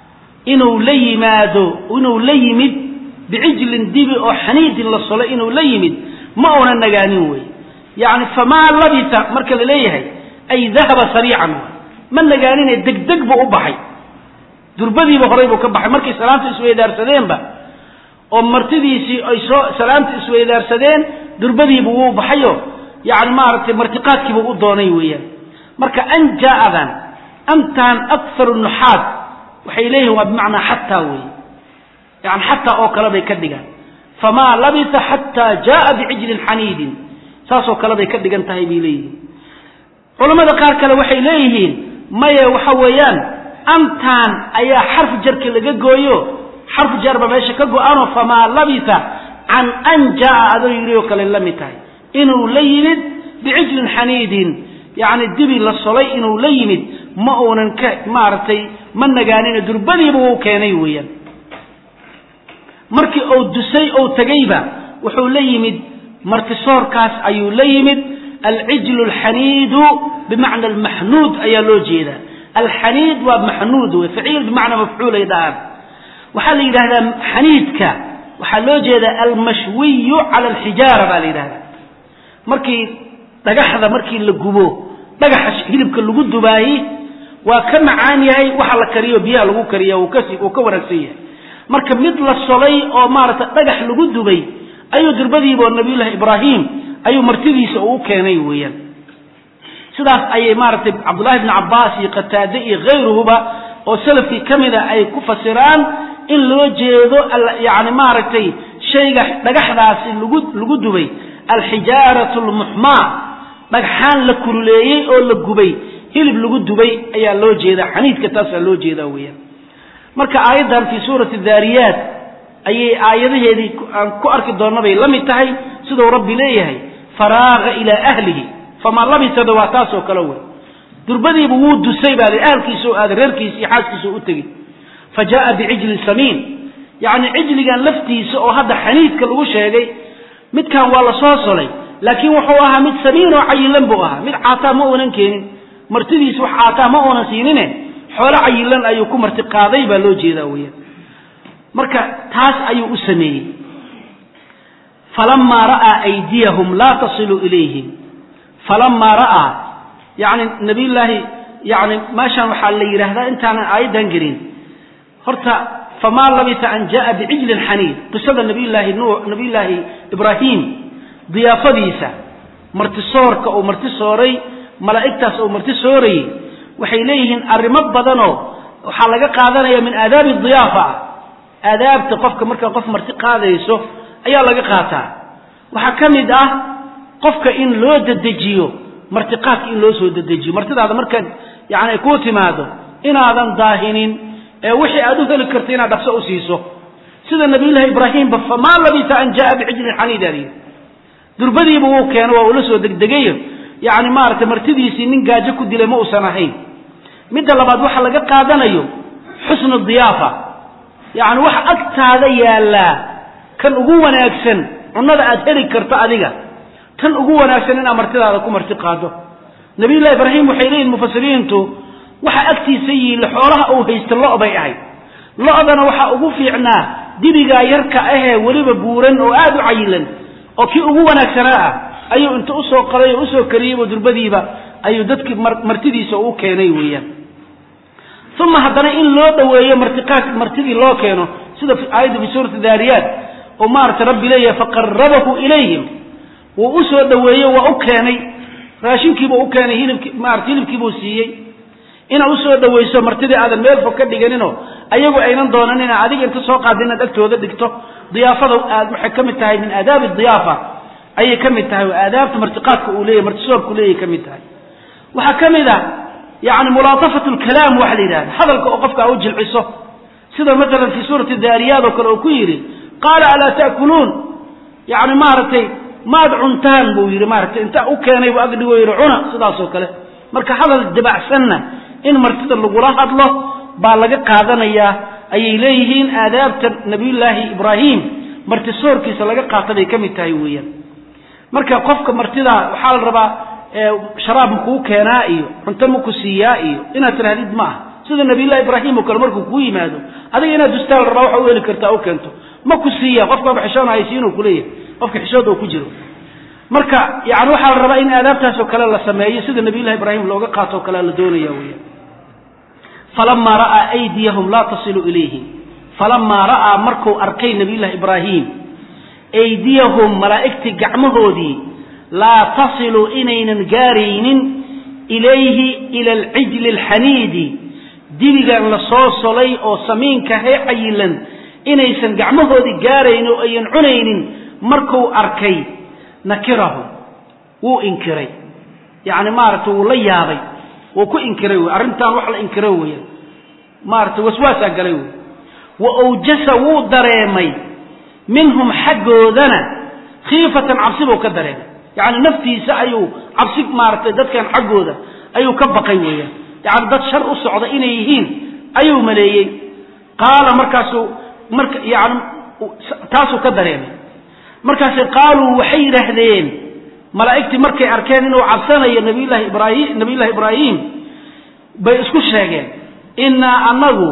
inuu la yimaado inuu la yimid bicijlin dibi oo xaniidin la solo inuu la yimid ma uunan nagaanin wey yani famaa labisa marka la leeyahay ay dahaba sariican ma nagaanine degdeg buu u baxay durbadiiba horay buu ka baxay markay salaamta isweydaarsadeenba oo martidiisii ay soo salaamta isweydaarsadeen durbadiibu wuu baxayo yani maaragtay martiqaadkiibuu u doonay weeyaan marka an jaadan antan akharu nuxaad waxay leeyihin waa bimacnaa xataa weeye yani xataa oo kale bay ka dhigaan famaa labisa xataa jaaa bicijlin xaniidin saasoo kale bay ka dhigan tahay bay leeyihiin culamada qaar kale waxay leeyihiin maye waxa weeyaan antan ayaa xarf jarka laga gooyo xarf jarba meesha ka go-ano famaa labisa can an jaaa adoo yidhi oo kale la mid tahay inuu la yimid bicijlin xaniidin yacni dibi la solay inuu la yimid ma uunan ka maaragtay ma nagaanina durbadiiba wuu keenay weeyaan markii uu dusay ou tegayba wuxuu la yimid martisoorkaas ayuu la yimid alcijlu alxaniidu bimacna almaxnuud ayaa loo jeedaa alxaniid waa maxnuud wey faciil bimacnaa mafcuulay dhahaan waxaa la yidhahdaa xaniidka waxaa loo jeedaa almashwiyu cala alxijaara baa la yidhahdaa markii dhagaxda markii la gubo dhagaxa hilibka lagu dubaayi waa ka macaan yahay waxa la kariyo biyaha lagu kariya uu ka wanaagsan yahay marka mid la solay oo maaragtay dhagax lagu dubay ayuu durbadiiba oo nabiyullahi ibraahim ayuu martidiisa uu keenay weeyaan sidaas ayay maaragtay cabdullahi bni cabbaas iyo qataade iyo khayruhuba oo salafkii ka mida ay ku fasiraan in loo jeedo yani maaragtay shayga dhagaxdaasi lagu lagu dubay alxijaaratu almuxmaa dhagxaan la kululeeyey oo la gubay hilib lagu dubay ayaa loo jeedaa xaniidka taasaa loo jeedaa weeyaan marka aayaddan fii suurati daariyaat ayay aayadaheedii aan ku arki doonna bay la mid tahay siduu rabbi leeyahay faraaga ilaa ahlihi famaa labisada waa taasoo kale wey durbadiiba wuu dusay baa li ahalkiisao aada reerkiisa iyo xaaskiisa u tegey fa jaaa bicijlin samiin yacni cijligan laftiisa oo hadda xaniidka lagu sheegay midkan waa la soo solay laakiin wuxuu ahaa mid samiin oo cayilan buu ahaa mid caataa ma uunan keenin martidiis wax caataa ma uunan siinine xoolo cayilan ayuu ku marti qaaday baa loo jeedaa weeyaan marka taas ayuu u sameeyey falamaa ra'aa aydiyahum laa tasilu ilayhim falamaa ra'aa yani nabiyullaahi yani meeshaan waxaa la yidhaahdaa intaanan aayaddan gelin horta famaa labisa an ja'a bicijlin xaniid qisada nabiyullaahi nu nabiyullaahi ibraahim diyaafadiisa martisoorka uu marti sooray malaa'igtaas uu marti soorayey waxay leeyihiin arrimo badanoo waxaa laga qaadanaya min aadaabi diyaafa ah aadaabta qofka markaa qof marti qaadayso ayaa laga qaataa waxaa ka mid ah qofka in loo dedejiyo martiqaadka in loo soo dedejiyo martidaada markaad yani ay kuu timaado inaadan daahinin ee wixii aad u heli karto inaad dhaqso u siiso sida nabiyullaahi ibraahimba famaa labisa an ja'a bicijlin xaniidani durbadiiba wuu keeno waa ula soo degdegayo yani maaragtay martidiisii nin gaajo ku dilay ma uusan ahayn midda labaad waxa laga qaadanayo xusnu diyaafa yani waxa agtaada yaallaa kan ugu wanaagsan cunnada aad heli karto adiga tan ugu wanaagsan inaad martidaada ku marti qaado nabiyullahi ibraahim waxay leeyihin mufasiriintu waxa agtiisa yihiin xoolaha uu haysta lo' bay ahayd lo'dana waxaa ugu fiicnaa dibigaa yarka ahee weliba buuran oo aada u cayilan oo kii ugu wanaagsanaa ah ayuu inta usoo qaday oo usoo kariyeybo durbadiiba ayuu dadkii martidiisa u keenay weeyaan uma haddana in loo dhoweeyo martiqaad martidii loo keeno sida aayadda fi suurati daariyaat oo maaragtay rabbi leeyahay faqarabahu ilayhim wuu usoo dhoweeyo waa u keenay raashinkiibuu u keenay hilibki maarata hilibkiibuu siiyey inaad usoo dhowayso martidii aadan meel fog ka dhiganinoo ayagu aynan doonan ina adiga inta soo qaada inaad agtooda dhigto diyaafada aad waxay ka mid tahay min aadaabi diyaafa ayay ka mid tahay oo aadaabta martiqaadka uu leeyahy martisoorku leeyahy ka mid tahay waxaa ka mid a yani mulaatafat lkalaam waxa la yidhahda hadalka oo qofka a u jilciso sida maalan fii suurati daariyaad oo kale uu ku yidhi qaala alaa ta'kuluun yani maaragtay maad cuntaan buu yidhi maaragtay inta u keenay buu agdhigo yidhi cuna sidaas oo kale marka hadal dabacsanna in martida lagula hadlo baa laga qaadanayaa ayay leeyihiin aadaabta nabiyullaahi ibraahim martisoorkiisa laga qaata bay ka mid tahay weeyaan marka qofka martida waxaa la rabaa sharaab makuu keenaa iyo cunto maku siiyaa iyo inaad tirahdid ma aha sida nabiyullahi ibraahim oo kale markuu kuu yimaado adiga inaad dustaa la rabaa waxa u heli kartaa u keento ma ku siiya qofkaaba xishoon haysiinuu kuleeyahay qofka xishood oo ku jiro marka yani waxaa la rabaa in aadaabtaas oo kale la sameeyo sida nabiyullahi ibraahim looga qaato oo kale la doonaya weeyaan falamaa ra'aa aydiyahum laa tasilu ilayhim falamaa ra'aa markuu arkay nabiyullahi ibraahim aydiyahum malaa'igtii gacmahoodii laa tasilu inaynan gaaraynin ilayhi ila alcijli alxaniidi dibigan la soo solay oo samiinka hee cayilan inaysan gacmahoodii gaaraynin oo ayan cunaynin markuu arkay nakirahu wuu inkiray yacni maaragtay wuu la yaabay wuu ku inkiray wey arrintan wax la inkiro weeyaan maaragtay waswaasaa galay wey wa awjasa wuu dareemay minhum xaggoodana khiifatan cabsi buu ka dareemay yacni naftiisa ayuu cabsi maaragtay dadkan xaggooda ayuu ka baqay weeyaan yacni dad shar u socda inay yihiin ayuu maleeyey qaala markaasuu marka yani taasuu ka dareemay markaase qaaluu waxay yidhaahdeen malaa'igtii markay arkeen inuu cabsanayo nabiyullahi ibraahim nabiyullahi ibraahim bay isku sheegeen innaa annagu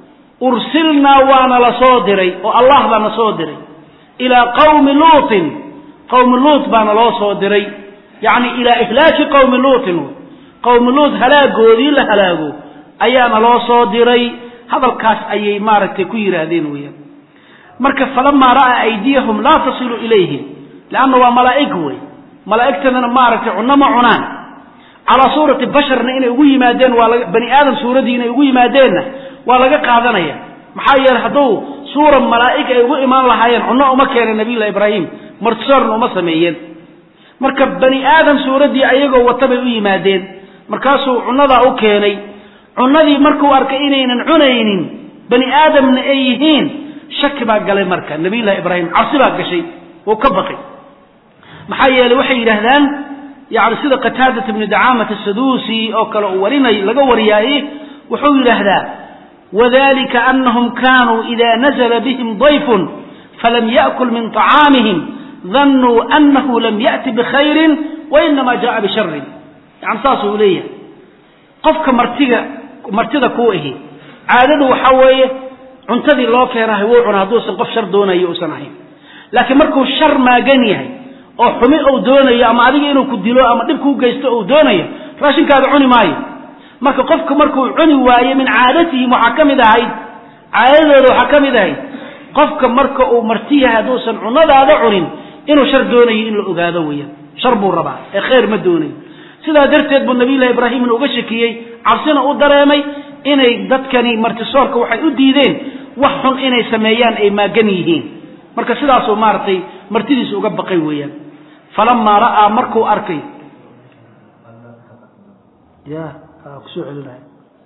ursilnaa waana la soo diray oo allah baa na soo diray ilaa qawmi luutin qawmi luut baana loo soo diray yacni ilaa ihlaaki qawmi luutin qawmi luut halaagoodii la halaago ayaana loo soo diray hadalkaas ayay maaragtay ku yidhaahdeen weeyaan marka falamaa ra'aa aydiyahum laa tasilu ilayhim leanna waa malaa'ig wey malaa'igtadana maaragtay cunno ma cunaan calaa suurati basharna inay ugu yimaadeen waa laga bani aadam suuradii inay ugu yimaadeenna waa laga qaadanaya maxaa yeeley hadduu suura malaa'ig ay ugu imaan lahaayeen cunno uma keeneen nabiyullahi ibraahim martisoorna uma sameeyeen marka bani aadam suuraddii ayagoo wata bay u yimaadeen markaasuu cunnadaa u keenay cunnadii markuu arkay inaynan cunaynin bani aadamna ay yihiin shaki baa galay marka nabiyullahi ibraahim cabsi baa gashay wuu ka baqay maxaa yeeley waxay yidhaahdaan yani sida qataadat ibni dacaamat asaduusi oo kale uu warinay laga wariyaaye wuxuu yidhaahdaa wadalika anahum kanuu ida nazla bihim dayfun falam yaأkul min طacaamihim danuu anahu lam yaأti bikhayrin wainama jaءa bisharin yani saasuu leeyahay qofka martiga martida kuu ahi caadadu waxaa weeye cuntadii loo keenahay wuu cuna hadduusan qof shar doonayo uusan ahayn laakiin markuu shar maagan yahay oo xumi uu doonayo ama adiga inuu ku dilo ama dhib kuu geysto uu doonayo raashinkaada cuni maayo marka qofku markuu cuni waayo min caadatihim waxaa ka mid ahayd caadadooda waxaa ka mid ahayd qofka marka uu marti yahay hadduusan cunadaada cunin inuu shar doonayo in la ogaado weeyaan shar buu rabaa ee khayr ma doonayo sidaa darteed buu nabiyullahi ibraahimna uga shakiyey cabsina u dareemay inay dadkani martisoorka waxay u diideen wax xun inay sameeyaan ay maagan yihiin marka sidaasuu maaragtay martidiisa uga baqay weeyaan falamaa ra'aa markuu arkay ya kusoo celinaya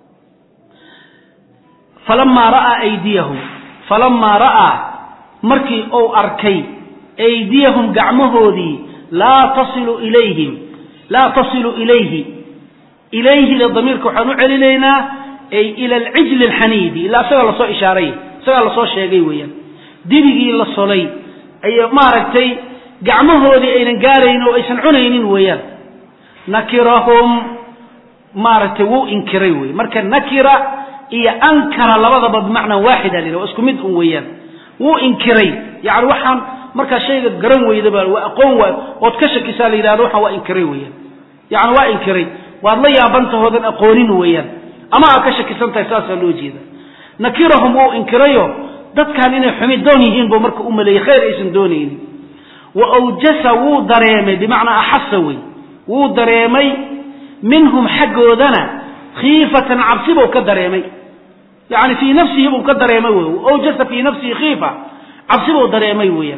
falamaa ra'aa aydiyahum falamaa ra'aa markii uu arkay aydiyahum gacmahoodii laa tasilu ilayhim laa tasilu ilayhi ilayhida damiirka waxaan u celinaynaa ay ila alcijli alxaniidi ilaa isagaa lasoo ishaaray isagaa lasoo sheegay weeyaan dibigii la solay ay maaragtay gacmahoodii aynan gaaraynin oo aysan cunaynin weeyaan nakirahum maaragtay wuu inkiray wey marka nakira iyo ankara labadaba bimacnaa waaxida la waa isku mid un weeyaan wuu inkiray yani waxaan markaa shayga garan weydaba waa aqoon waay ood ka shakisaa la yidhahdo waxaan waa inkiray weeyaan yani waa inkiray waad la yaabantahoodan aqoonin weeyaan ama aad ka shakisan tahay saasaa loo jeeda nakirahum wuu inkirayo dadkan inay xumi doon yihiin buu marka u maleeyey khayr aysan doonaynin wa awjasa wuu dareemay bimacnaa axasa wey wuu dareemay minhum xaggoodana khiifatan cabsi buu ka dareemay yani fii nafsihi buu ka dareemay wey awjasa fii nafsihi khiifa cabsi buu dareemay weeyaan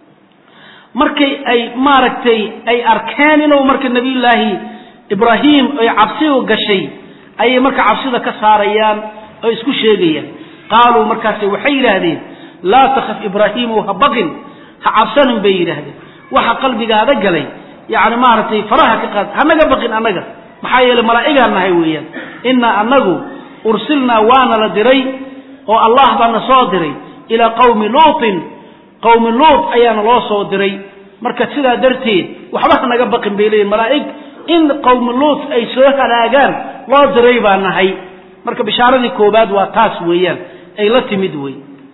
markay ay maaragtay ay arkeen inuu marka nabiyullaahi ibraahim ay cabsidu gashay ayay marka cabsida ka saarayaan oo isku sheegayaan qaaluu markaase waxay yidhaahdeen laa takhaf ibraahiimu ha baqin ha cabsanin bay yidhaahdeen waxa qalbigaada galay yani maaragtay faraha ka qaad hanaga baqin annaga maxaa yeeley malaa'igaan nahay weeyaan innaa annagu ursilnaa waana la diray oo allah baana soo diray ilaa qawmi luutin qawmi luut ayaana loo soo diray marka sidaa darteed waxba hanaga baqin bay leeyihin malaa'ig in qawmi luut ay soo halaagaan loo diray baa nahay marka bishaaradii koobaad waa taas weeyaan ay la timid wey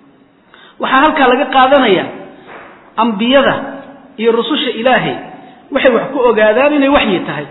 waxaa halkaa laga qaadanaya ambiyada iyo rususha ilaahay waxay wax ku ogaadaan inay waxyi tahay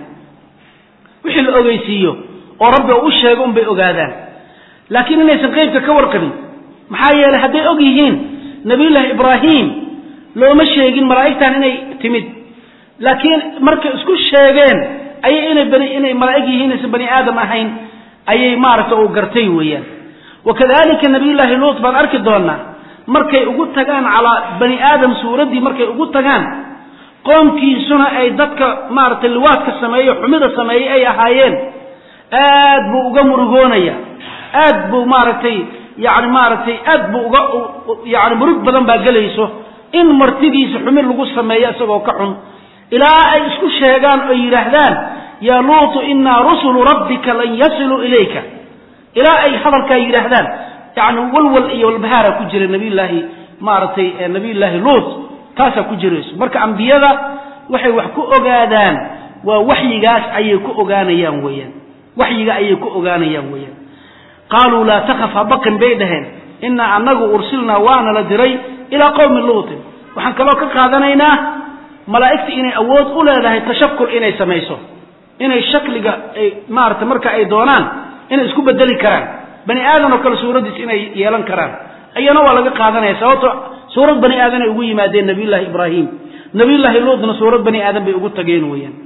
wixii la ogeysiiyo oo rabbi u sheego unbay ogaadaan laakiin inaysan qeybka ka warqabin maxaa yeeley hadday og yihiin nabiyullaahi ibraahim looma sheegin malaa'igtan inay timid laakiin markay isku sheegeen ayay inay bani inay malaa'ig yihiin aysan bani aadam ahayn ayay maaragta uu gartay weeyaan wakadalika nabiyullaahi luut baan arki doonaa markay ugu tagaan calaa bani aadam suuraddii markay ugu tagaan qoomkiisuna ay dadka maaragtay liwaadka sameeye xumida sameeyey ay ahaayeen aad buu uga murugoonaya aad buu maaragtay yani maaragtay aad buu uga yani murug badan baa gelayso in martidiisa xumid lagu sameeyo isagoo ka xun ilaa ay isku sheegaan oo yidhaahdaan yaa luutu inaa rusulu rabbika lan yasiluu ilayka ilaa ay hadalkaa yidhaahdaan yani walwal iyo walbahaara ku jira nabiyullaahi maaragtay nabiyullaahi luut taasaa ku jirayso marka ambiyada waxay wax ku ogaadaan waa waxyigaas ayay ku ogaanayaan weeyaan waxyiga ayay ku ogaanayaan weeyaan qaaluu laa takhaf ha baqin bay dhaheen inaa anagu ursilnaa waana la diray ilaa qowmi luutin waxaan kaloo ka qaadanaynaa malaa'igta inay awood u leedahay tashakul inay samayso inay shakliga ay maarata marka ay doonaan inay isku bedeli karaan bani aadan oo kale suuraddiis inay yeelan karaan ayana waa laga qaadanaya sababto suurad bani aadan ay ugu yimaadeen nabiyullaahi ibraahim nabiyullaahi luutna suurad bani aadan bay ugu tageen weeyaan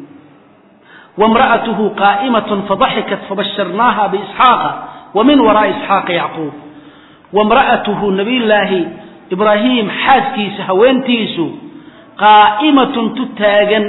wamra'atuhu qaa'imatun fadaxikat fabasharnaaha biisxaaqa wa min waraa'i isxaaqa yacquub wamra'atuhu nabiyullaahi ibraahim xaaskiisa haweentiisu qaa'imatun tu taagan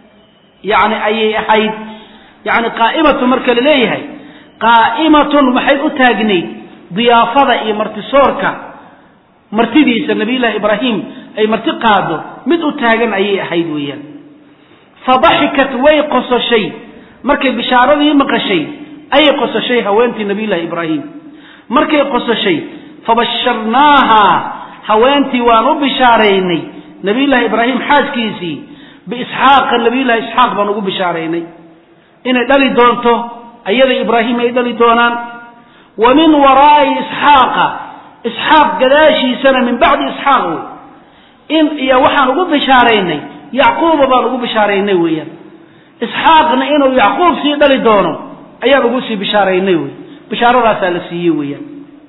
yani ayay ahayd yani qaa'imatun marka la leeyahay qaa'imatun maxay u taagnayd diyaafada iyo martisoorka martidiisa nabiyullaahi ibraahim ay marti qaado mid u taagan ayay ahayd weeyaan fadaxikat way qososhay markay bishaaradii maqashay ayay qososhay haweentii nabiyullaahi ibraahim markay qososhay fabasharnaaha haweentii waan u bishaaraynay nabiyullaahi ibraahim xaaskiisii biisxaaqa nabiyullahi isxaaq baan ugu bishaaraynay inay dhali doonto ayada ibraahim ay dhali doonaan wa min waraa'i isxaaqa isxaaq gadaashiisana min bacdi isxaaq wey in iyo waxaan ugu bishaaraynay yacquuba baan ugu bishaaraynay weeyaan isxaaqna inuu yacquub sii dhali doono ayaan ugu sii bishaaraynay wey bishaaradaasaa la siiyey weeyaan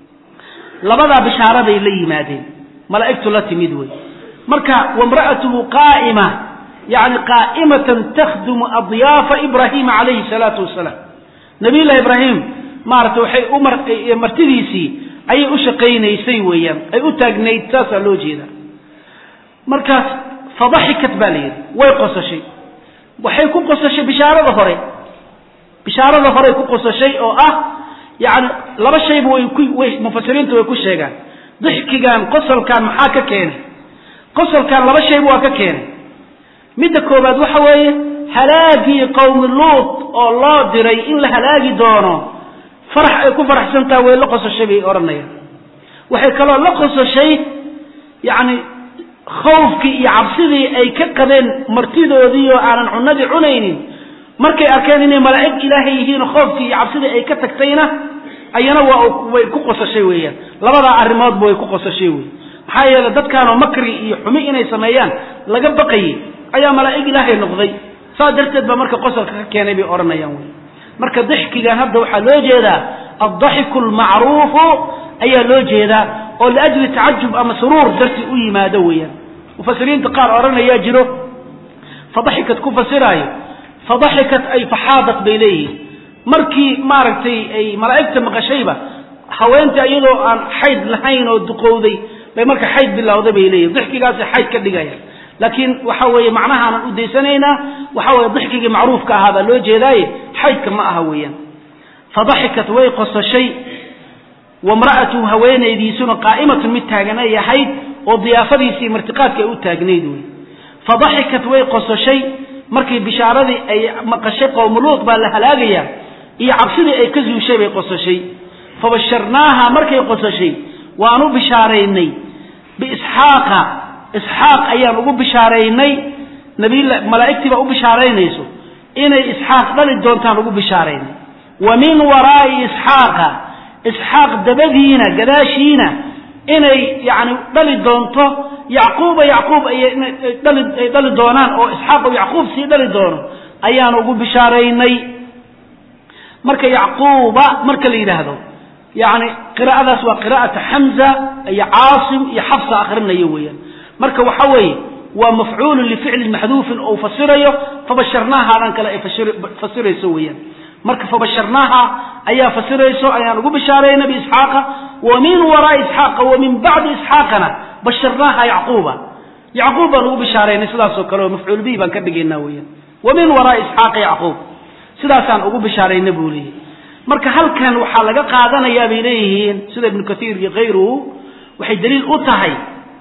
labadaa bishaaraday la yimaadeen malaa'igtu la timid wey marka wamra'atuhu qaa'ima yani qaa'imatan takhdumu adyaafa ibraahima calayhi salaatu wasalaam nabiyullahi ibraahim maaragtay waxay u mar martidiisii ayay u shaqaynaysay weeyaan ay u taagnayd saasaa loo jeeda markaas fadaxikat baa la yidhi way qosashay waxay ku qosashay bishaarada hore bishaarada horey ku qosashay oo ah yani laba shayba way ku way mufasiriintu way ku sheegaan dixkigan qosolkan maxaa ka keenay qosolkan laba shayba waa ka keenay midda koobaad waxa weeye halaagii qowmi luut oo loo diray in la halaagi doono farax ay ku faraxsan taha way la qosashay bay odhanayaan waxay kaloo la qosashay yacni khawfkii iyo cabsidii ay ka qabeen martidoodii oo aanan cunadii cunaynin markay arkeen inay malaa'ig ilaahay yihiin khoofkii iyo cabsidii ay ka tagtayna ayana waa way ku qosashay weeyaan labadaa arrimoodba way ku qosashay wey maxaa yeele dadkaanoo makri iyo xumi inay sameeyaan laga baqayay ayaa malaa'ig ilaahay noqday saas darteed baa marka qosolka ka keenay bay odhanayaan wey marka dixkigan hadda waxaa loo jeedaa addaxiku almacruufu ayaa loo jeedaa oo liajli tacajub ama suruur darti u yimaado weeyaan mufasiriinta qaar odhanayaa jiro fadaxikat ku fasiraayo fadaxikat ay faxaadat bay leeyihiin markii maaragtay ay malaa'igta maqashayba haweenta iyadoo aan xayd lahayn oo duqowday bay marka xayd bilowday bay leeyihin dixkigaasay xayd ka dhigayaan laakiin waxa weeye macnahaanan u daysanaynaa waxa weye dixkigii macruufka ahaa baa loo jeedaaye xaydka ma aha weeyaan fadaxikat way qosashay wamra'atuhu haweenaydiisuna qaa'imatun mid taagan ay ahayd oo diyaafadiisii martiqaadka ay u taagnayd wey fadaxikat way qosashay markii bishaaradii ay maqashay qowmuluud baa la halaagayaa iyo cabsidii ay ka zuushay bay qosashay fabasharnaaha markay qosashay waan u bishaaraynay biisxaaqa isxaaq ayaan ugu bishaaraynay nabiy malaa'igtii baa u bishaaraynayso inay isxaaq dhali doontaan ugu bishaaraynay wa min waraa'i isxaaqa isxaaq dabadiina gadaashiina inay yani dhali doonto yacquuba yacquub ay dhali doonaan oo isxaaq oo yacquub sii dhali doono ayaan ugu bishaaraynay marka yacquuba marka la yidhaahdo yani qiraa'adaas waa qiraa'ata xamza iyo caasim iyo xafsa akhrinayo weeyaan marka waxa weeye waa mafcuulun lificlin maxduufin oo fasirayo fabasharnaahaadan kale ay fasirayso weeyaan marka fabasharnaaha ayaa fasirayso ayaan ugu bishaarayna biisxaaqa wa min waraai isxaaqa wa min bacdi isxaaqana basharnaaha yacquuba yacquub baan ugu bishaaraynay sidaasoo kale oo mafcuul bihi baan ka dhigaynaa weeyaan wa min waraai isxaaqa yacquub sidaasaan ugu bishaarayna buu leeyahy marka halkan waxaa laga qaadanayaa bay leeyihiin sida ibnu kathiir iyo kayruhu waxay daliil u tahay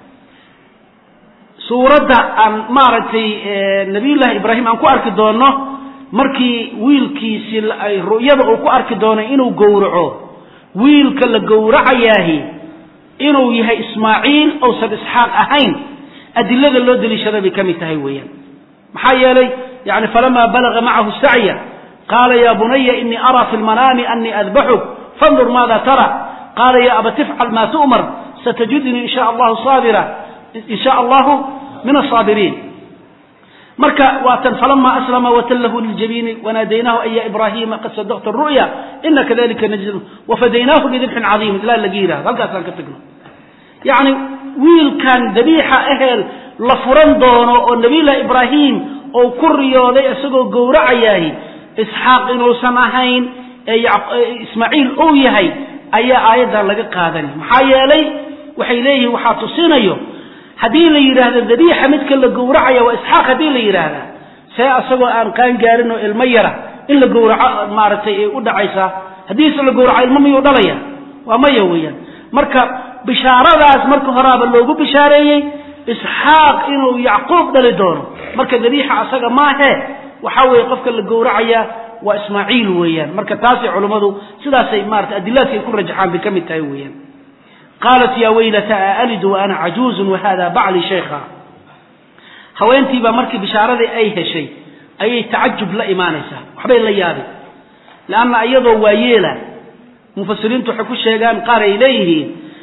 suuradda aan maaragtay nabiyullaahi ibraahim aan ku arki doonno markii wiilkiisii ru'yada uu ku arki doono inuu gowraco wiilka la gowracayaahi inuu yahay ismaaciil ousan isxaaq ahayn adilada loo deliishada bay ka mid tahay weeyaan maxaa yeelay yani falamaa balaga macahu sacya qaala ya bunaya inii araa fi lmanaami anii adbaxuk fandur maada tara qaala ya aba tifcal ma tu'mar satajidnii in sha allahu saabira in sha allahu min asaabiriin marka waatan falama aslama watallahu liljabiini wanaadaynaahu an ya ibrahima qad sadaqta ru'ya ina kadalika najzi wafadaynaahu bidibxin cadiim ilaa laga yidhahdo halkaasaan ka tagno yacni wiilkan dabiixa aheel la furan doono oo nabiyullahi ibraahim oo ku riyooday isagoo gowracayaahi isxaaq inuusan ahayn ee ismaaciil uu yahay ayaa aayaddan laga qaadanay maxaa yeelay waxay leeyihiin waxaa tusinayo haddii la yidhaahdo dabiixa midka la gowracaya waa isxaaq haddii la yidhaahdaa see asagoo aan qaan gaarin oo ilmo yara in la gowraco maaragtay ay u dhacaysaa haddiise la gowraco ilmo miyuu dhalaya waa maya weeyaan marka bishaaradaas marka horaaba loogu bishaareeyey isxaaq inuu yacquub dhali doono marka dabiixa asaga maahe waxa weeye qofka la gowracaya waa ismaaciil weeyaan marka taasay culummadu sidaasay maarata adilaadka ay ku rajaxaan bay ka mid tahay weeyaan qaalat ya waylata a alidu wa ana cajuuzun wahada bacli shaykha haweentiibaa markii bishaaradii ay heshay ayay tacajub la imaanaysaa waxbay la yaabay leanna iyadoo waayeela mufasiriintu waxay ku sheegaan qaar ay leeyihiin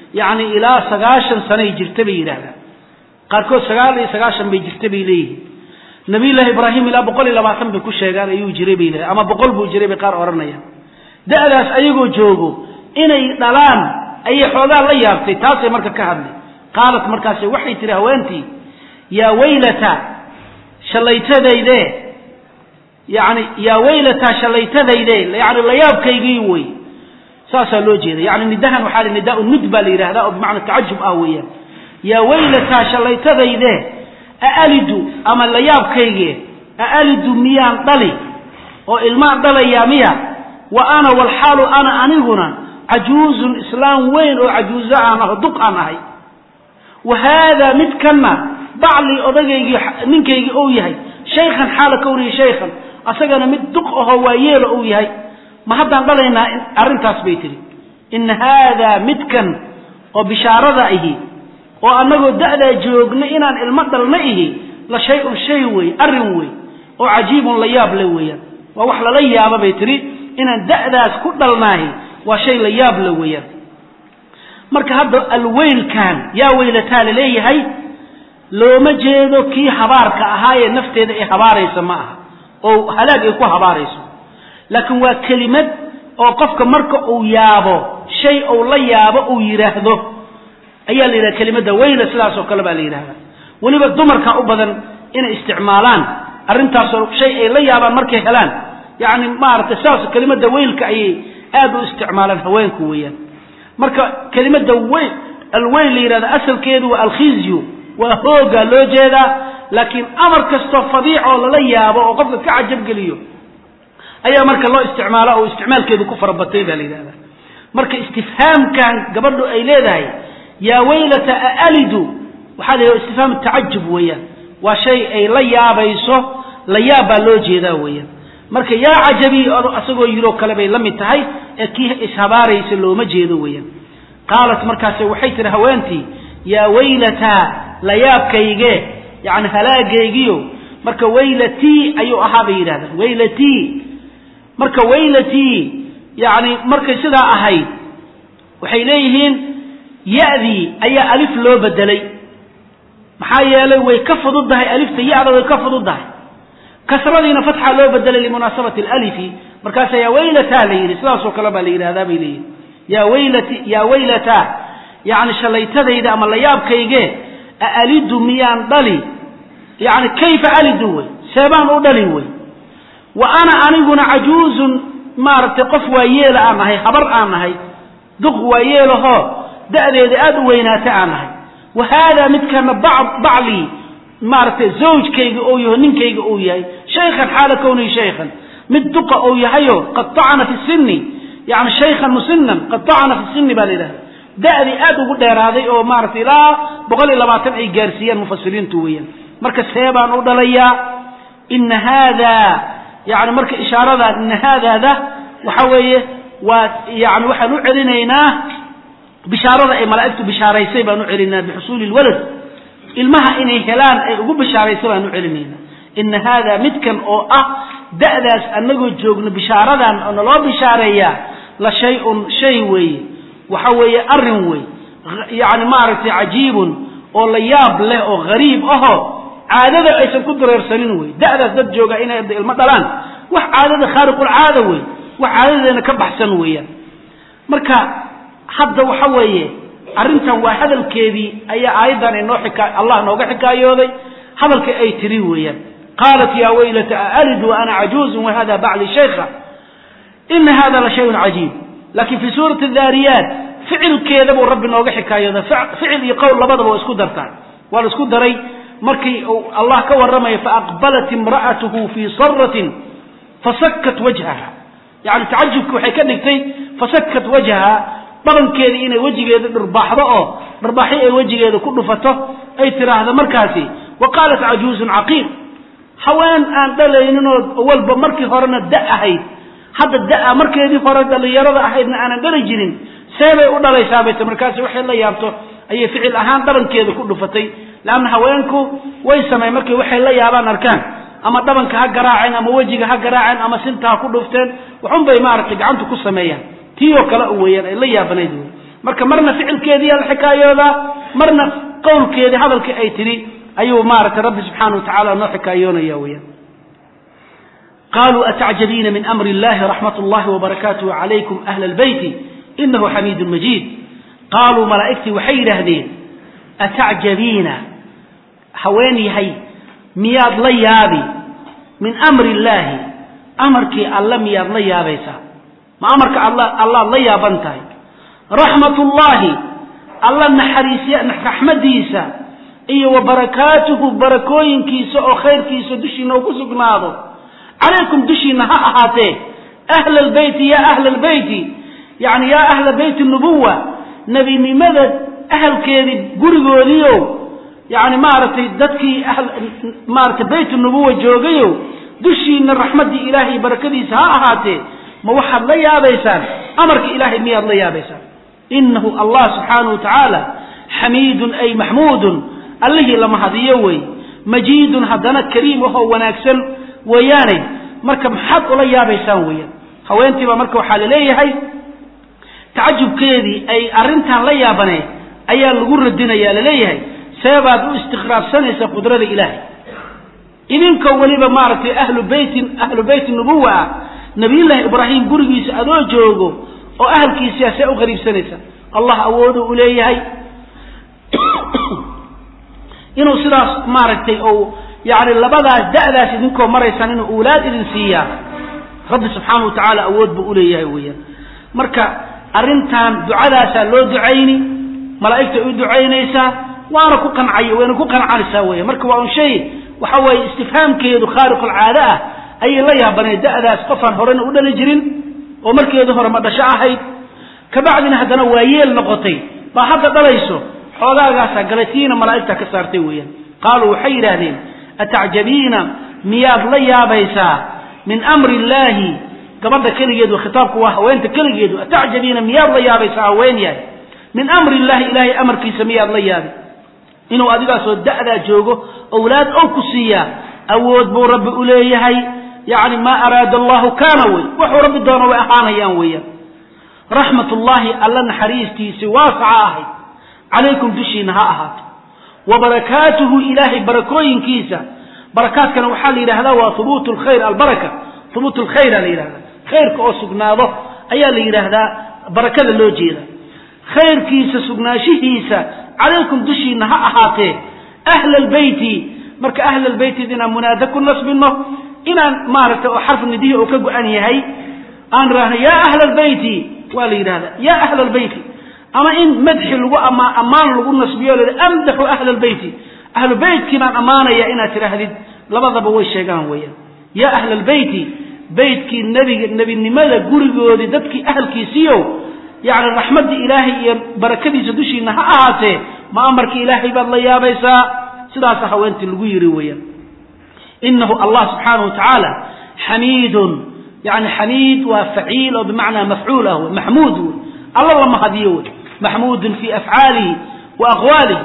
yacni ilaa sagaashan sanay jirta bay yidhaahdaan qaarkood sagaal iyo sagaashan bay jirta bay leeyihiin nabiyullaahi ibraahim ilaa boqol iyo labaatan bay ku sheegaan ayuu jiray bay leedahay ama boqol buu jiray bay qaar odhanayaan da'daas ayagoo joogo inay dhalaan ayay xoogaa la yaabtay taasay marka ka hadlay qaalat markaase waxay tihi haweentii yaa waylata shallaytadayde yani yaa waylataa shallaytadayde yani layaabkaygii wey saasaa loo jeeda yani nidahan waxaa la nidaa nud baa la yidhahdaa oo bimacna tacajub ah weeyaan yaa waylataa shallaytadayde aalidu ama layaabkayge aalidu miyaan dhali oo ilmaan dhalayaa miya wa ana walxaalu ana aniguna cajuuzun islaam weyn oo cajuuzo aan aho duq aan ahay wa haadaa midkanna baclii odagaygii ninkaygii ou yahay shaykhan xaala kawnihi shaykhan asagana mid duq ahoo waayeelo ou yahay ma haddaan dhalaynaa arrintaas bay tihi ina haadaa midkan oo bishaarada ahi oo annagoo da'daa joogna inaan ilmo dhalna ihi la shay-un shay wey arrin wey oo cajiibun la yaab le weeyaan waa wax lala yaaba bay tihi inaan da'daas ku dhalnaahi waa shay la yaab le weeyaan marka hadda alweylkan yaa weylataa la leeyahay looma jeedo kii habaarka ahaayee nafteeda ay habaaraysa ma aha oo halaag ay ku habaarayso laakiin waa kelimad oo qofka marka uu yaabo shay uu la yaabo uu yidhaahdo ayaa la yidhahda kelimadda weyla sidaas oo kale baa la yidhahda weliba dumarka u badan inay isticmaalaan arrintaasoo shay ay la yaabaan markay helaan yacni maaragtay sidaas kelimadda weylka ayay aad u isticmaalaan haweenku weeyaan marka kelimadda weyl alweyl la yidhahda asalkeedu waa alkhizyu waa hoogaa loo jeedaa laakiin amar kastoo fadiic oo lala yaabo oo qofka ka cajabgeliyo ayaa marka loo isticmaala oo isticmaalkeedu ku farabatay baa la yidhahda marka istifhaamkan gabadhu ay leedahay yaa weylata aalidu waxaa la yidhahda istifhaam tacajub weeyaan waa shay ay la yaabayso la yaab baa loo jeedaa weeyaan marka yaa cajabi asagoo yiroo kale bay la mid tahay ee kii ishabaaraysa looma jeedo weeyaan qaalat markaase waxay tihi haweentii yaa weylataa layaabkayge yani halaagaygiyo marka weylatii ayuu ahaa bay yidhahdaan weylatii marka weylatii yani markay sidaa ahayd waxay leeyihiin ya-dii ayaa alif loo bedelay maxaa yeelay way ka fududdahay alifta ya-da way ka fududdahay kasradiina fatxa loo bedelay limunaasabati alalifi markaasa yaa weylataa la yidhi sidaasoo kale baa la yidhahdaa bay leeyihin yaa weylati yaa weylataa yani shallaytadayda ama layaabkayge aalidu miyaan dhali yani kayfa alidu wey seebaan u dhali wey wa ana aniguna cajuuzun maaragtay qof waayeela aan nahay habar aan nahay duq waayeelahoo da'deeda aada u weynaata aan nahay wa haadaa midkana baclii maaragtay zawjkayga ou yaho ninkayga uu yahay shaykhan xaala kownihi shaykhan mid duqa ou yahayo qad tacana fi sinni yani shaykhan musinan qad tacana fi sinni baa la yidhahda da'dii aad ugu dheeraaday oo maaragtay ilaa boqol iyo labaatan ay gaarsiiyaan mufasiriintu weeyaan marka see baan u dhalayaa ina haadaa yani marka ishaaradaa ina haadaada waxa weeye waa yani waxaan u celinaynaa bishaarada ay malaa'igtu bishaaraysay baan u celinaynaa bixusuuli lwalad ilmaha inay helaan ay ugu bishaaraysay baan u celinaynaa ina haadaa midkan oo ah da'daas annagoo joogno bishaaradan oo naloo bishaareeyaa la shay-un shay weeye waxa weeye arrin wey yani maaragtay cajiibun oo la yaab leh oo hariib ahoo caadada aysan ku dareersanin wey da'daas dad jooga inay ilmo dhalaan wax caadada khaariqulcaada wey wax caadadeena ka baxsan weeyaan marka hadda waxa weeye arrintan waa hadalkeedii ayaa aayaddan inoo xika allah nooga xikaayooday hadalka ay tiri weeyaan qaalat yaa weylata aalidu wa ana cajuuzun wahada bacli shaykha ina hada la shayun cajiib laakiin fii suurati daariyaat ficilkeeda buu rabbi nooga xikaayooda ficil iyo qowl labadaba waa isku dartaa waa la isku daray markii uu allah ka warramayo faaqbalat imra'atuhu fii saratin fasakat wajhaha yani tacajubki waxay ka dhigtay fasakat wajhaha dhabankeedii inay wejigeeda dhirbaaxdo oo dharbaaxi ay wejigeeda ku dhufato ay tiraahdo markaasi wa qaalat cajuuzun caqiim haween aan dhalayninoo walba markii horena da ahayd hadda da markeedii hore dhallinyarada ahaydna aanan dhali jirin seebay u dhalaysaa bayt markaasi waxay la yaabto ayay ficil ahaan dhabankeeda ku dhufatay leanna haweenku way samey markay waxay la yaabaan arkaan ama dhabanka ha garaaceen ama wejiga ha garaaceen ama sinta ha ku dhufteen waxun bay maaragtay gacanta ku sameeyaan tii oo kale u weeyaan ay la yaabanayd wey marka marna ficilkeediiyaa la xikaayoodaa marna qowlkeedii hadalkii ay tidhi ayuu maaragtay rabbi subxaana wa tacala noo xikaayoonaya weyaan qaluu atacjabiina min amri illahi raxmat ullahi wabarakaatuhu calaykum ahla albeyti inahu xamiidun majiid qaaluu malaa'igtii waxay yidhaahdeen atacjabiina haween yahay miyaad la yaabi min amri illaahi amarkii alle miyaad la yaabaysaa ma amarka alla allaad la yaaban tahay raxmatullaahi alla naxariisya raxmadiisa iyo wa barakaatuhu barakooyinkiisa oo khayrkiisa dushiina uu ku sugnaado calaykum dushiina ha ahaatee ahla albeyti ya ahla albeyti yani yaa ahla beyti nubuwa nebinimada ahalkeedii gurigoodiio yani maaragtay dadkii maaratay beyt nubuwa joogayo dushiina raxmaddii ilaahay iyo barakadiisa ha ahaatee ma waxaad la yaabaysaan amarka ilaahay miyaad la yaabaysaan inahu allah subxaanahu wa tacaala xamiidun ay maxmuudun allihii la mahadiyo wey majiidun haddana kariim ahoo wanaagsan weeyaane marka maxaad ula yaabaysaan weeyaan haweentiibaa marka waxaa laleeyahay tacajubkeedii ay arrintan la yaabaneen ayaa lagu radinaya laleeyahay seebaad u istiqraabsanaysaa qudrada ilaahay idinkoo weliba maaragtay ahlu beytin ahlu beyti nubuwa ah nabiyullaahi ibraahim gurigiisa adoo joogo oo ahalkiisia see u qariibsanaysa allah awoodu u leeyahay inuu sidaas maaragtay ou yani labadaas da'daas idinkoo maraysaan inuu uulaad idin siiyaa rabbi subxaana wa tacaala awood buu uleeyahay weeyaan marka arrintan ducadaasaa loo ducayni malaa'igta u ducaynaysaa waana ku qancay wayna ku qancanaysaa weya marka waa un shay waxa weeye istifhaamkeedu khaariqulcaado ah ayay la yaabaneen da'daas qofaan horena u dhali jirin oo markeedu hore ma dhasho ahayd kabacdina haddana waa yeel noqotay baa hadda dhalayso xoogaagaasaa galatiina malaa'igta ka saartay weeyaan qaaluu waxay yidhaahdeen atacjabiina miyaad la yaabaysaa min amri illaahi gabadha keligeedu khitaabku waa haweenta keligeedu atacjabiina miyaad la yaabaysaa haween yahay min amri illahi ilaahay amarkiisa miyaad la yaabi inuu adigaasoo da'daa joogo owlaad ow ku siiyaa awood buu rabbi u leeyahay yacni maa araada allahu kaana wey wuxuu rabbi doono way ahaanayaan weeyaan raxmatullaahi alla naxariistiisi waasaca ahayd calaykum dushiina ha ahaato wa barakaatuhu ilaahay barakooyinkiisa barakaadkana waxaa la yidhahdaa waa hubuut lkhayr albaraka hubuut lkhayra la yidhahdaa khayrka oo sugnaado ayaa la yidhaahdaa barakada loo jeeda khayrkiisa sugnaanshihiisa calaykum dushiina ha ahaatee ahla albeyti marka ahla albeyti inaan munaada ku nasbino inaan maaragtay oo xarf nidihi oo ka go-an yahay aan idhaahno yaa ahla albeyti waa la yidhahdaa yaa ahla albeyti ama in madxi lagu ama ammaan lagu nasbiyo la amdaxu ahla albeyti ahlu beytkii baan ammaanaya inaad tidhaahdid labadaba way sheegaan weeyaan yaa ahla albeyti beytkii nebiga nebinimada gurigoodii dadkii ahalkiisiiyo yacni raxmaddii ilaahay iyo barakadiisa dushiina ha ahaatee ma amarkii ilaahay baad la yaabaysaa sidaasa haweentii lagu yiri weeyaan inahu allah subxaanahu wa tacaala xamiidun yani xamiid waa faciil oo bimacnaa mafcuul ah wey maxmuud wey alla la mahadiyo wey maxmuudun fii afcaalihi wa aqwaalihi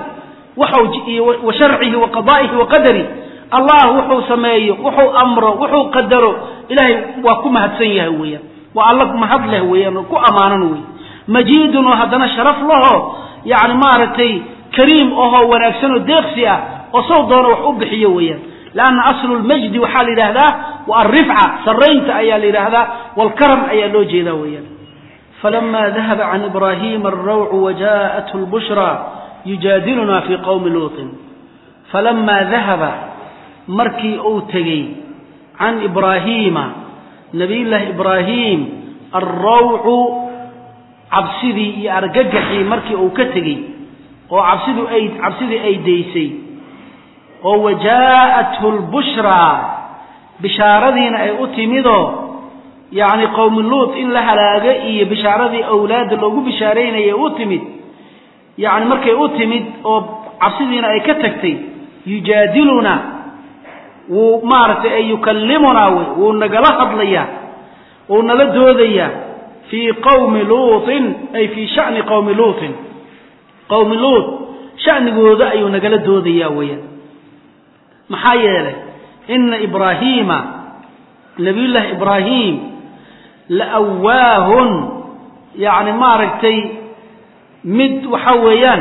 wa sharcihi wa qadaa'ihi wa qadari allah wuxuu sameeyo wuxuu amro wuxuu qadaro ilaahay waa ku mahadsan yahay weeyaan waa alla mahad leh weeyaan oo ku ammaanan wey majiidun oo haddana sharaf laho yani maaragtay kariim ahoo wanaagsan oo deeqsi ah oo sow doono wax u bixiyo weeyaan lanna aslu lmajdi waxaa la yidhaahdaa wa alrifca saraynta ayaa la yidhaahdaa walkaram ayaa loo jeedaa weeyaan falama dahaba can ibrahima alrawcu wajaءathu lbushra yujaadiluna fi qowmi luutin falama dahaba markii uu tegey can ibraahiima nabiyullaahi ibraahim alrawcu cabsidii iyo argagaxii markii uu ka tegey oo cabsidu ay cabsidii ay daysay oo wajaa'athu lbushraa bishaaradiina ay u timidoo yacni qowmi luut in la halaago iyo bishaaradii awlaadda loogu bishaaraynayay u timid yacni markay u timid oo cabsidiina ay ka tagtay yujaadiluna wuu maaragtay ay yukallimunaa wey wuu nagala hadlayaa wuu nala doodayaa fii qowmi luutin ay fii sha'ni qowmi luutin qowmi luut sha'nigooda ayuu nagala doodayaa weeyaan maxaa yeelay ina ibraahiima nabiyullaahi ibraahim la awaahun yacni maaragtay mid waxa weeyaan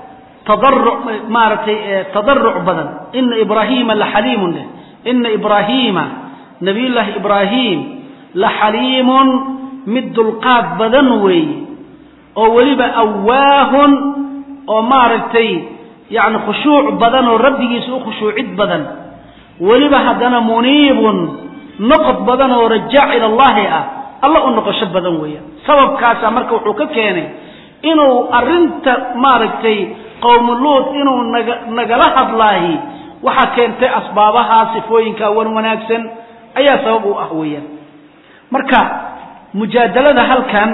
tadaruc maaragtay tadaruc badan ina ibraahiima laxaliimun leh ina ibraahiima nabiyullaahi ibraahim la xaliimun mid dulqaad badan weeye oo weliba awaahun oo maaragtay yacni khushuuc badan oo rabbigiisa u khushuucid badan weliba haddana muniibun noqod badan oo rajaac ila allahi ah alla u noqosho badan weeya sababkaasaa marka wuxuu ka keenay inuu arrinta maaragtay qowmu luud inuu naga nagala hadlaahi waxaa keentay asbaabaha sifooyinka wan wanaagsan ayaa sabab u ah weeyaan marka mujaadalada halkan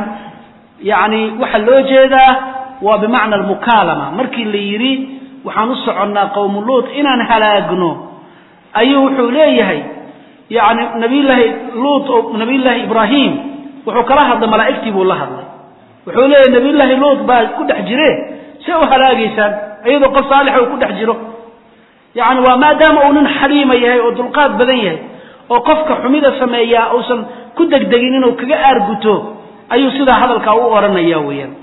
yacni waxaa loo jeedaa waa bimacna almukaalama markii la yidhi waxaan u soconnaa qowmu luud inaan halaagno ayuu wuxuu leeyahay yani nabiyllaahi luut oo nabiyllaahi ibraahim wuxuu kala hadlay malaa'igtii buu la hadlay wuxuu leeyahay nabiyllaahi luut baa ku dhex jire see u halaagaysaan iyadoo qof saalixa uu ku dhex jiro yacni waa maadaama uu nin xaliima yahay oo dulqaad badan yahay oo qofka xumida sameeyaa uusan ku degdegin inuu kaga aarguto ayuu sidaa hadalkaa u odhanaya weeyaan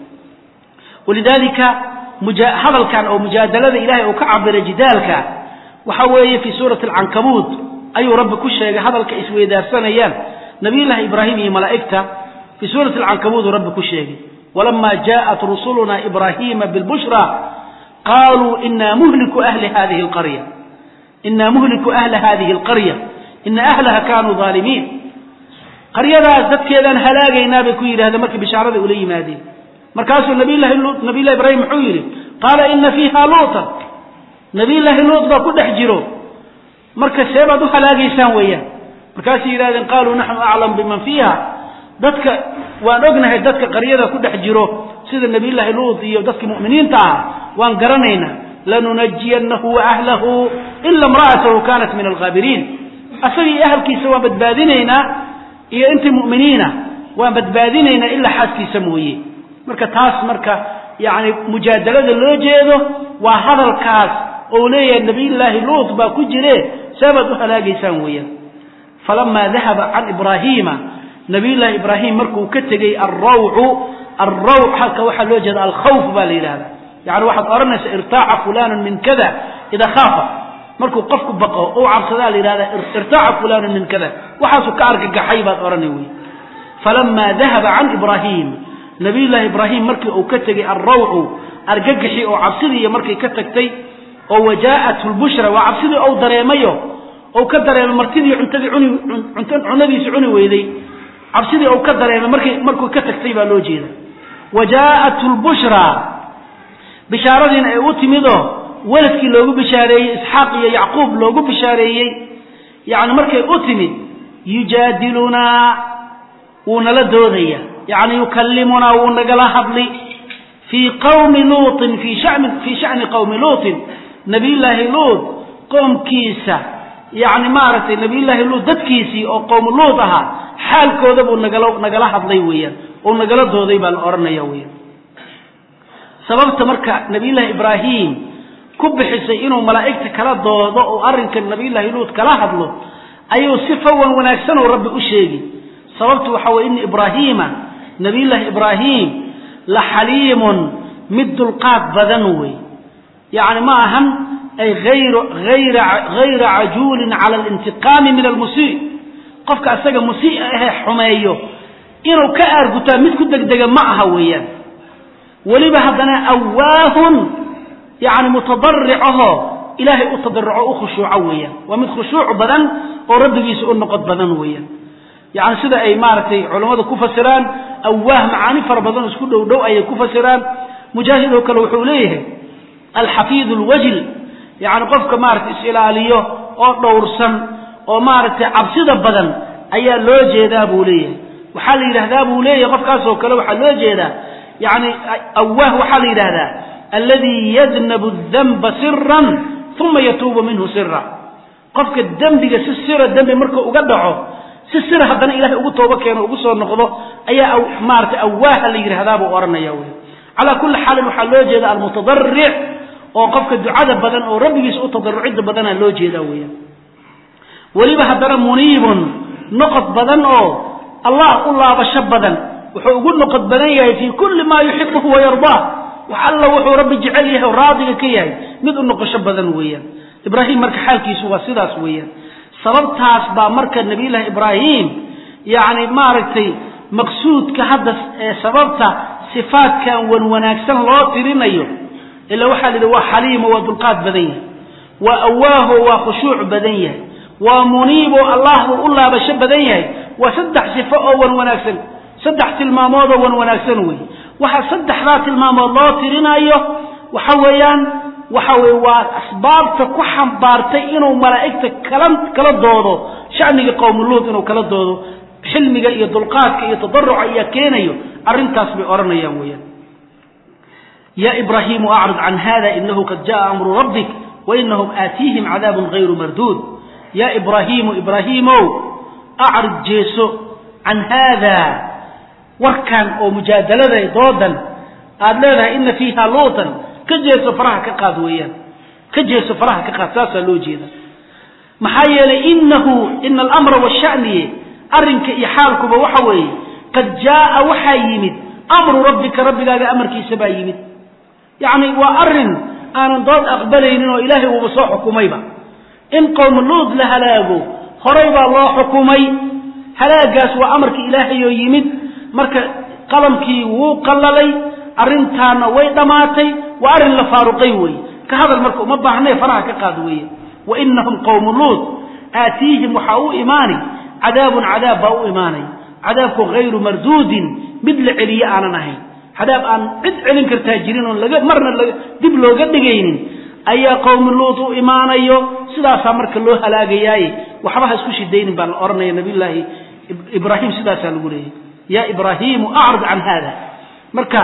walidaalika hadalkan oo mujaadalada ilahay uu ka cabiray jidaalka waxa weeye fii suurati alcankabuud ayuu rabbi ku sheegay hadalka isweydaarsanayaan nabiyullaahi ibraahim iyo malaa'igta fii suurati alcankabuuduu rabbi ku sheegay walama jaءat rusuluna ibrahima bilbushra qaluu ina muhliku ahli hadihi alqarya ina muhliku ahla hadihi alqarya ina ahlaha kanuu aalimiin qaryadaas dadkeedaan halaagaynaa bay ku yidhahdeen markii bishaarada ula yimaadeen markaasuu nabiylahi luut nabiyllahi ibraahim muxuu yidhi qaala ina fiiha luutan nabiyllaahi luut baa ku dhex jiro marka see baad u halaagaysaan weeyaan markaasay yidhahdeen qaaluu naxnu aclam biman fiiha dadka waan ognahay dadka qaryada ku dhex jiro sida nabiyllaahi luut iyo dadkii mu'miniinta ah waan garanaynaa lanunajiyanahu wa ahlahu ila imra'atahu kanat min alghaabiriin asagii ahalkiisa waan badbaadinaynaa iyo intii mu'miniina waan badbaadinaynaa ilaa xaaskiisa mooye marka taas marka yani mujaadalada loo jeedo waa hadalkaas ou leeyahay nabiyllaahi luut baa ku jire seebaad u halaagaysaan weeyaan falamaa dahaba can ibraahiima nabiyullaahi ibraahim markuu ka tegey alrawcu alrawc halka waxaa loo jeeda alkhawf baa la yidhahda yani waxaad odhanaysa irtaaca fulanun min kada idaa khaafa markuu qofku baqo ou cabsadaa la yidhahda irtaaca fulanun min kada waxaasuu ka argagaxay baad odhanay wey falamaa dahaba can ibraahim nabiyullaahi ibraahim markii uu ka tegey alrawcu argagaxii oo cabsidiiyo markay ka tagtay oo wajaa'athu lbushra waa cabsidii ou dareemayo ou ka dareemay martidii cuntadii cuni cunadiisi cuni weyday cabsidii ou ka dareemay markay markuu ka tagtay baa loo jeeda wajaa'athu lbushra bishaaradiina ay u timidoo weladkii loogu bishaareeyey isxaaq iyo yacquub loogu bishaareeyey yacni markay u timid yujaadilunaa wuu nala doodaya yacni yukallimunaa wuu nagala hadli fii qawmi luutin fii shani fii sha'ni qowmi luutin nabiyullaahi luut qoomkiisa yacni maaragtay nabiyullaahi luut dadkiisii oo qowmu luut ahaa xaalkooda buu nagala nagala hadlay weeyaan oo nagala dooday baa la odhanaya weeyaan sababta marka nabiyullaahi ibraahim ku bixisay inuu malaa'igta kala doodo oo arrinka nabiyullaahi luut kala hadlo ayuu si fawan wanaagsan oo rabbi u sheegi sababtu waxa weye ina ibraahiima nabiyullaahi ibraahim la xaliimun mid dulqaad badan wey yacni ma ahan ay ayra hayra cajuulin cala alintiqaami min almusii qofka asaga musii ahee xumeeyo inuu ka aargutaa mid ku degdega ma aha weeyaan weliba haddana awaahun yani mutadaricahoo ilaahay u tadaruco u khushuuco weeyaan waa mid khushuuc badan oo rabbigiisa u noqod badan weeyaan yani sida ay maaragtay culammadu ku fasiraan awaah macaani fara badan isku dhow dhow ayay ku fasiraan mujaahid oo kale wuxuu leeyahay alxafiid lwajl yani qofka maaragtay is-ilaaliyo oo dhowrsan oo maaragtay cabsida badan ayaa loo jeedaa buu leeyahay waxaa la yidhahdaa buu leeyahay qofkaasoo kale waxaa loo jeedaa yani awaah waxaa la yidhahdaa alladii yadnabu danba siran uma yatuubu minhu sira qofka dembiga si sira dembi markuu uga dhaco si sira haddana ilahay ugu toobo keeno ugu soo noqdo ayaa maaragtay awaaha la yidhahdaa buu odhanaya wey calaa kulli xaalin waxaa loo jeeda almutadaric oo qofka ducada badan oo rabbigiisa u tadarucidda badana loo jeedaa weeyaan weliba haddana muniibun noqod badan oo allah u laabasho badan wuxuu ugu noqod badan yahay fii kulli maa yuxibuhu wayardaa wax alla wuxuu rabbi jecel yahay oo raadiga ka yahay mid u noqosho badan weeyaan ibraahim marka xaalkiisu waa sidaas weeyaan sababtaas baa marka nabiyullaahi ibraahim yacni maaragtay maqsuudka hadda ee sababta sifaadkan wan wanaagsan loo tirinayo ila waxaa la yidhi waa xaliimo waa dulqaad badan yahay waa awaaho waa khushuuc badan yahay waa muniibo allah buu u laabasho badan yahay waa saddex sifo oo wan wanaagsan saddex tilmaamood oo wan wanaagsan wey waxa saddexdaa tilmaamood loo tirinayo waxa weeyaan waxa weye waa asbaabta ku xambaartay inuu malaa'igta kala kala doodo shacniga qowmuluud inuu kala doodo xilmiga iyo dulqaadka iyo tadaruca ayaa keenayo arrintaas bay odhanayaan weeyaan ya ibraahimu acrid can hada inahu qad jaءa amru rabbik wainahum aatiihim cadaabun gayru marduud ya ibraahimu ibraahiimow acrid jeeso can haada warkan oo mujaadalada doodan aada leedahay ina fiiha luutan ka jeeso faraha ka qaad weeyaan ka jeeso faraha ka qaad saasaa loo jeeda maxaa yeelay inahu ina alamra washaniye arrinka iyo xaalkuba waxa weeye qad jaaa waxaa yimid amru rabbika rabbigaaga amarkiisa baa yimid yacni waa arrin aanan dood aqbalaynin oo ilaahay uuba soo xukumayba in qowm luud la halaago horay baa loo xukumay halaagaas waa amarkii ilaahay oo yimid marka qalamkii wuu qallalay arrintaana way dhammaatay waa arrin la faaruqay weeye ka hadal marka uma baahnee faraha ka qaad weeye wa inahum qowmu luud aatiihim waxaa u imaani cadaabun cadaab baa u imaanay cadaabku hayru marduudin mid la celiye aanan ahayn cadaab aan cid celin kartaa jirin oon laga marna laga dib looga dhigaynin ayaa qowmi luud u imaanayo sidaasaa marka loo halaagayaaye waxba ha isku shidaynin baa la odhanaya nabiyullaahi ibraahim sidaasaa lagu leeyahy ya ibraahimu acrid can haada marka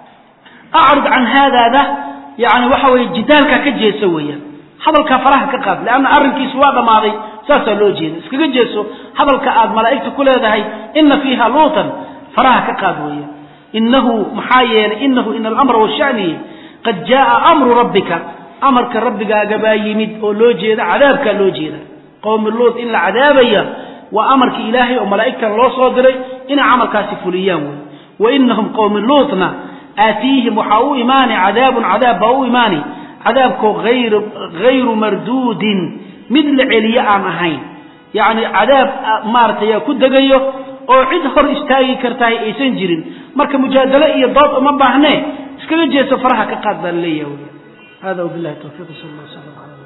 acrid can haadaada yani waxa weye jidaalkaa ka jeeso weeyaan hadalkaa faraha ka qaad leanna arrinkiisu waa dhammaaday saasaa loo jeeda iskaga jeeso hadalka aad malaa'igta ku leedahay ina fiiha luutan faraha ka qaad weeyaan inahu maxaa yeelay inahu ina alamra washaniye qad jaaa amru rabbika amarka rabbigaaga baa yimid oo loo jeeda cadaabkaa loo jeeda qowmi luut in la cadaabaya waa amarkii ilaahay oo malaa'igtan loo soo diray inay camalkaasi fuliyaan wey wa inahum qowmi luutna aatiihim waxaa u imaani cadaabun cadaab baa u imaani cadaabkoo hayru marduudin mid la celiye aan ahayn yacni cadaab maaratay yaa ku degayo oo cid hor istaagi kartahay aysan jirin marka mujaadalo iyo dood uma baahnee iskaga jeeso faraha ka qaad baa laleeyahay hada wabilahi tawfiiq sal allah sala ala